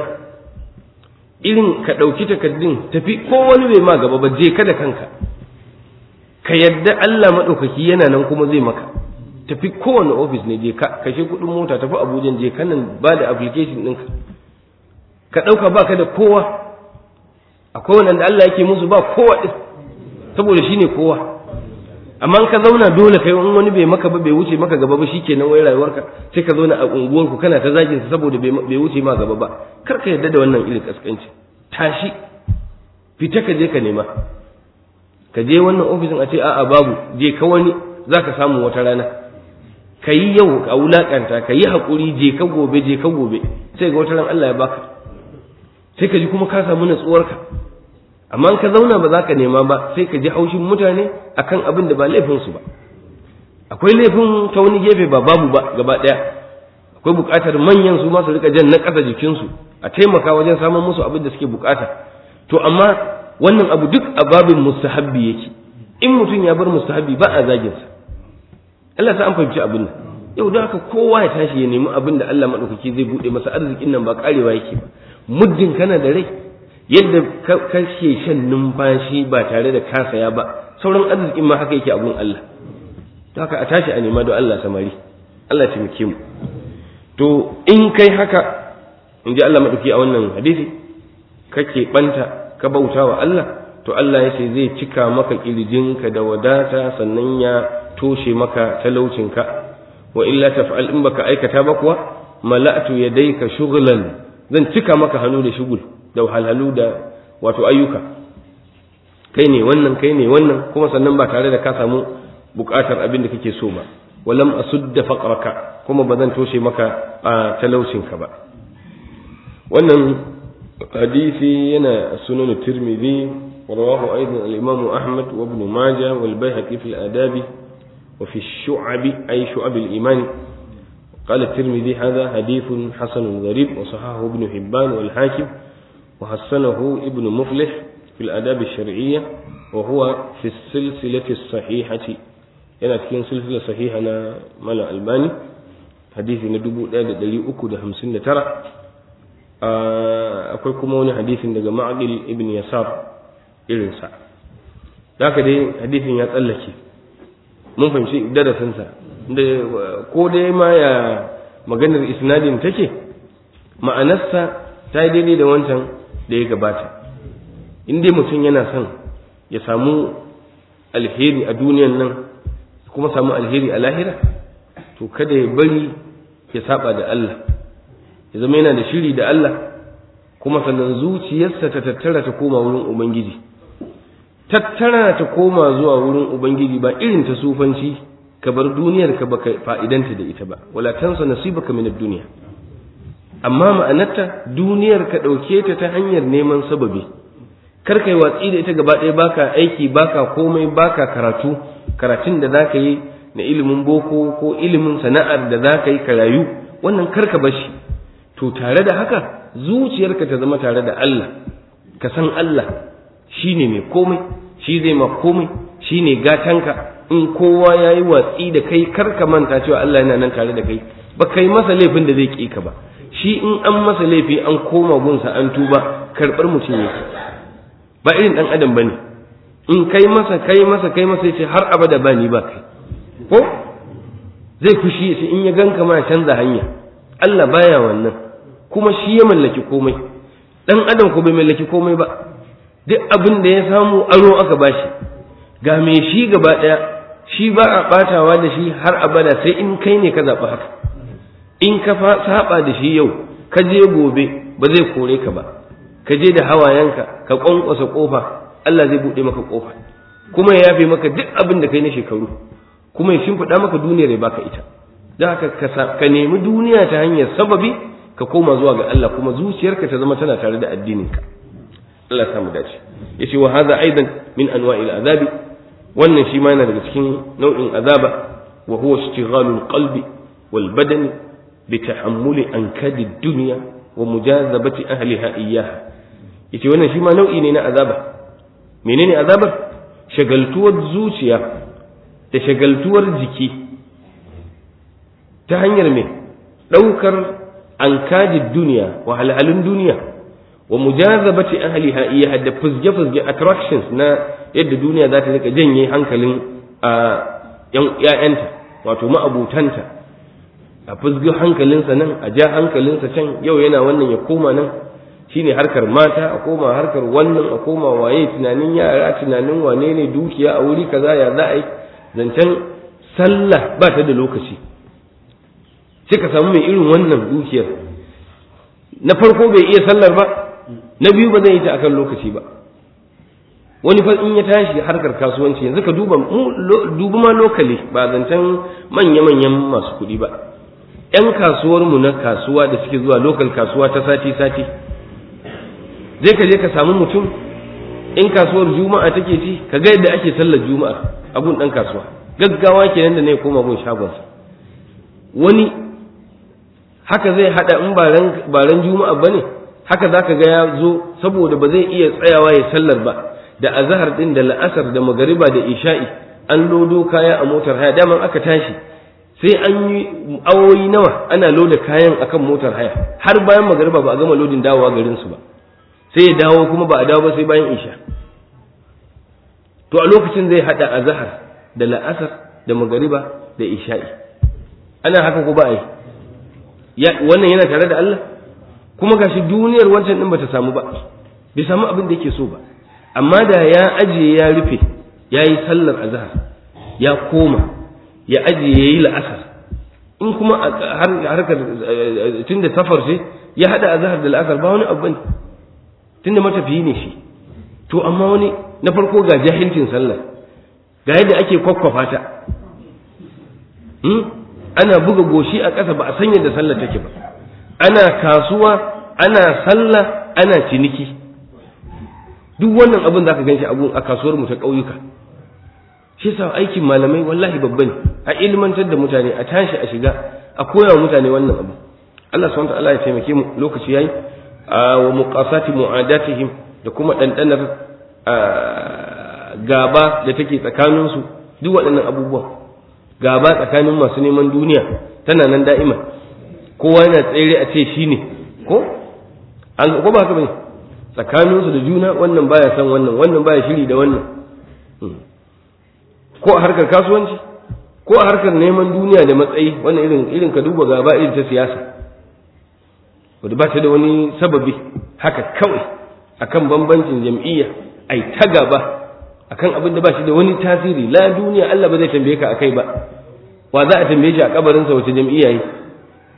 irin ka ɗauki takardun tafi ko wani bai ma gaba ba je ka da kanka ka yadda Allah maɗaukaki yana nan kuma zai maka tafi kowane ofis ne je ka kashe kuɗin mota tafi Abuja je ka nan ba da application ɗinka ka ɗauka ba ka da kowa akwai wanda Allah yake musu ba kowa ɗin saboda shi ne kowa amma ka zauna dole kai in wani bai maka ba bai wuce maka gaba ba shikenan wai rayuwarka sai ka zauna a unguwarku kana ta zagin sa saboda bai wuce ma gaba ba kar ka yarda da wannan irin kaskanci tashi fita ka je ka nema ka je wannan ofisin a ce a'a babu je ka wani zaka samu wata rana ka yi yau a wulakanta ka yi haƙuri je ka gobe je ka gobe sai ga wata ran Allah ya baka sai ka ji kuma ka samu natsuwarka amma ka zauna ba za ka nema ba sai ka ji haushin mutane akan abin da ba laifinsu ba akwai laifin ta wani gefe ba babu ba gaba ɗaya akwai buƙatar manyan su masu rika jan na ƙasa jikinsu a taimaka wajen samun musu abin da suke buƙata to amma wannan abu duk a babin mustahabbi yake in mutum ya bar mustahabbi ba a zagin sa Allah sa an fahimci abin nan yau da haka kowa ya tashi ya nemi abin da Allah madaukaki zai bude masa arzikin nan ba karewa yake ba muddin kana da rai yadda kake shan numfashi ba tare da ka saya ba sauran arzikin ma haka yake abun Allah to haka a tashi a nema don Allah samari Allah taimake mu to in kai haka in ji Allah maɗauki a wannan hadisi kake ɓanta ka bauta wa Allah to Allah ya ce zai cika maka ƙirjinka da wadata sannan ya toshe maka talaucinka wa illa taf'al in baka aikata ba kuwa mala'tu yadayka shughlan zan cika maka hannu da shugul da wahalhalu da wato ayyuka kai ne wannan kai ne wannan kuma sannan ba tare da ka samu bukatar abin da kake so ba walam asudda faqraka kuma ba zan toshe maka a talaucinka ba wannan hadisi yana sunan tirmidhi ورواه أيضا الإمام أحمد وابن ماجه والبيهقي في الآداب وفي الشعب أي شعب الإيمان قال الترمذي هذا حديث حسن غريب وصححه ابن حبان والحاكم وحسنه ابن مفلح في الآداب الشرعية وهو في السلسلة الصحيحة yana cikin silsila sahiha na mala albani hadisi na dubu ɗaya da ɗari uku da hamsin da tara akwai kuma wani hadisin daga ma'adil ibn yasar irinsa da haka dai hadisin ya tsallake mun fahimci darasinsa da ko dai ma ya maganar isnadin take ma'anarsa ta yi daidai da wancan da ya gabata in dai mutum yana son ya samu alheri a duniyan nan kuma samu alheri a lahira to kada ya bari ya saba da Allah ya zama yana da shiri da Allah kuma sannan zuciyarsa ta tattara ta koma wurin ubangiji tattara ta koma zuwa wurin ubangiji ba irin ta sufanci ka bar duniyar ka baka fa'idanta da ita ba wala tansa nasibaka min ad-dunya amma ma'anarta duniyar ka dauke ta ta hanyar neman sababi kar kai watsi da ita gaba ɗaya baka aiki baka komai baka karatu karatun da zaka yi na ilimin boko ko ilimin sana'ar da zaka yi ka rayu wannan kar ka bashi to tare da haka zuciyarka ta zama tare da Allah ka san Allah shine mai komai shi zai ma komai shine gatanka in kowa ya yi watsi da kai kar ka manta cewa Allah yana nan tare da kai ba kai masa laifin da zai ƙi ka ba shi in an masa laifi an koma gunsa an tuba karɓar mutum yake ba irin ɗan adam ba ne in kai masa kai masa kai masa yace har abada ba ni ba kai ko zai fushi yace in ya ganka ma canza hanya Allah baya wannan kuma shi ya mallaki komai ɗan adam ko bai mallaki komai ba duk abin da ya samu aro aka bashi ga me shi gaba ɗaya shi ba a ɓatawa da shi har abada sai in kai ne ka zaɓi haka in ka saba da shi yau ka je gobe ba zai kore ka ba ka je da hawayenka ka ƙwanƙwasa ƙofa Allah zai buɗe maka ƙofa kuma ya yafe maka duk abin da kai na shekaru kuma ya shimfiɗa maka duniyar ya baka ita don haka ka nemi duniya ta hanyar sababi ka koma zuwa ga Allah kuma zuciyarka ta zama tana tare da addininka Allah samu dace yace wa hadha aidan min anwa'il azabi wannan shi ma yana daga cikin nau'in azaba wa huwa ishtighalul qalbi wal badani bi tahammuli ankadi dunya wa mujazabati ahliha iyyaha yace wannan shi ma nau'i ne na azaba menene azabar shagaltuwar zuciya da shagaltuwar jiki ta hanyar me daukar ankadi duniya wa halhalun duniya wa mujazabati ahliha iyyaha da fuzge fuzge attractions na yadda duniya za ta rika janye hankalin a ‘ya'yanta wato ma'abutanta a fuzgi hankalinsa nan a ja hankalinsa can yau yana wannan ya koma nan shine harkar mata a koma harkar wannan a koma waye tunanin yara tunanin wane ne dukiya a wuri kaza ya za a yi zancen sallah ba ta da lokaci sai ka samu mai irin wannan dukiyar na farko bai iya sallar ba na biyu ba zai yi ta akan lokaci ba wani fa in ya tashi harkar kasuwanci yanzu ka duba duba ma lokali ba zancen manya-manyan masu kuɗi ba ‘yan kasuwarmu na kasuwa da suke zuwa lokal kasuwa ta sati-sati zai ka je ka samu mutum in kasuwar juma'a take ci ka ga yadda ake sallar juma'a a gun ɗan kasuwa gaggawa kenan da ne koma gun shagonsa wani haka zai haɗa in baran juma'a ba ne haka za ka ga ya zo saboda ba zai iya tsayawa ya sallar ba da azahar din da la'asar da magariba da isha'i an lodo kaya a motar haya daman aka tashi sai an yi awoyi nawa ana loda kayan akan motar haya har bayan magariba ba a gama lodin dawowa garin su ba sai ya dawo kuma ba a dawo ba sai bayan isha to a lokacin zai hada azahar da la'asar da magariba da isha'i ana haka ko ba a yi wannan yana tare da Allah kuma gashi duniyar wancan din bata samu ba bai samu abin da yake so ba amma da ya ajiye ya rufe ya yi sallar azhar ya koma ya ajiye ya yi la'asar in kuma harkar tun da safar ce ya haɗa azhar da la'asar ba wani abu ne tun da matafiyi ne shi to amma wani na farko ga jahilcin sallar ga yadda ake kwakwafa ta ana buga goshi a ƙasa ba a sanya da sallar take ba ana kasuwa ana sallah ana ciniki duk wannan abin za ka gan shi a kasuwar mu ta ƙauyuka shi yasa aikin malamai wallahi babba ne a ilmantar da mutane a tashi a shiga a koya wa mutane wannan abu Allah subhanahu wa ta'ala ya taimake mu lokaci yayi wa muqasati mu'adatihim da kuma dandanar gaba da take tsakanin su duk waɗannan abubuwa gaba tsakanin masu neman duniya tana nan da'ima kowa yana tsere a ce shine ko an ko ba haka bane tsakaninsu da juna wannan baya san wannan wannan baya shiri da wannan ko a harkar kasuwanci ko a harkar neman duniya da matsayi wannan irin irin ka duba gaba irin ta siyasa wadda ba ta da wani sababi haka kawai akan bambancin jam'iyya ai ta gaba akan abin da ba shi da wani tasiri la duniya Allah ba zai tambaye ka akai ba wa za a tambaye shi a kabarinsa wace jam'iyya yi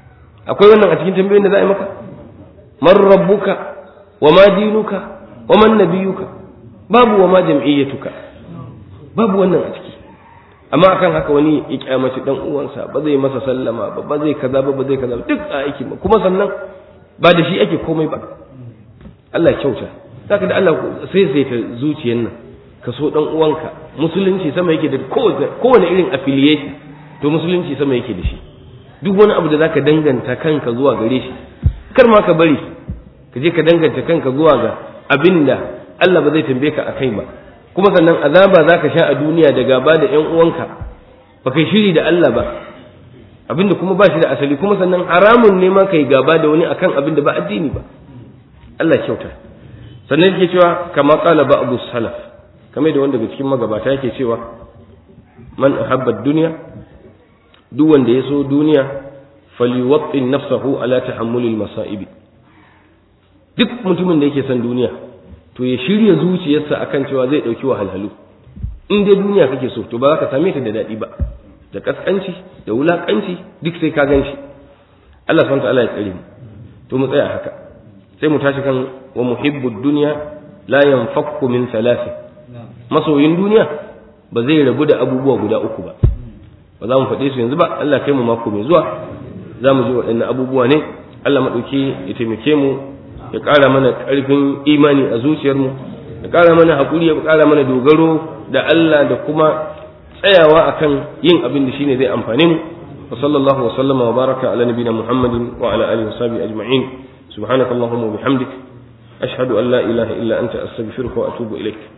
akwai wannan a cikin tambayoyin da za a yi maka man rabbuka wa ma dinuka wa man nabiyuka babu wa ma jam'iyyatuka babu wannan a ciki amma akan haka wani ya kyamaci dan uwansa ba zai masa sallama ba ba zai kaza ba ba zai kaza duk a aiki ba kuma sannan ba da shi ake komai ba Allah ya kyauta zaka da Allah sai sai ta zuciyar nan ka so dan uwanka musulunci sama yake da kowane irin affiliation to musulunci sama yake da shi duk wani abu da zaka danganta kanka zuwa gare shi kar ma ka bari ka je ka danganta kanka zuwa ga abinda Allah ba zai tambaye ka akai ba kuma sannan azaba zaka sha a duniya da gaba da ƴan uwanka ba kai shiri da Allah ba abinda kuma ba shi da asali kuma sannan haramun ne ma kai gaba da wani akan abinda ba addini ba Allah kyauta sannan yake cewa kama qala ba'du salaf kamar da wanda daga cikin magabata yake cewa man ahabba dunya duk wanda ya so duniya falyuwattin nafsahu ala tahammulil masaibi duk mutumin da yake son duniya to ya shirya zuciyarsa akan cewa zai dauki wahalhalu in dai duniya kake so to ba za ka same ta da daɗi ba da kaskanci da wulakanci duk sai ka gan shi Allah subhanahu ta'ala ya tsare mu to mu tsaya haka sai mu tashi kan wa muhibbud dunya la yanfakku min thalathin masoyin duniya ba zai rabu da abubuwa guda uku ba ba za mu faɗe su yanzu ba Allah kai mu mako mai zuwa za mu ji waɗannan abubuwa ne Allah maɗauki ya taimake mu ya ƙara mana ƙarfin imani a zuciyarmu ya ƙara mana haƙuri ya ƙara mana dogaro da Allah da kuma tsayawa akan yin abin da shine zai amfane mu wa sallallahu wa sallama wa baraka ala nabiyina muhammadin wa ala alihi wa sahbihi ajma'in subhanakallahumma wa bihamdik ashhadu an la ilaha illa anta astaghfiruka wa atubu ilaik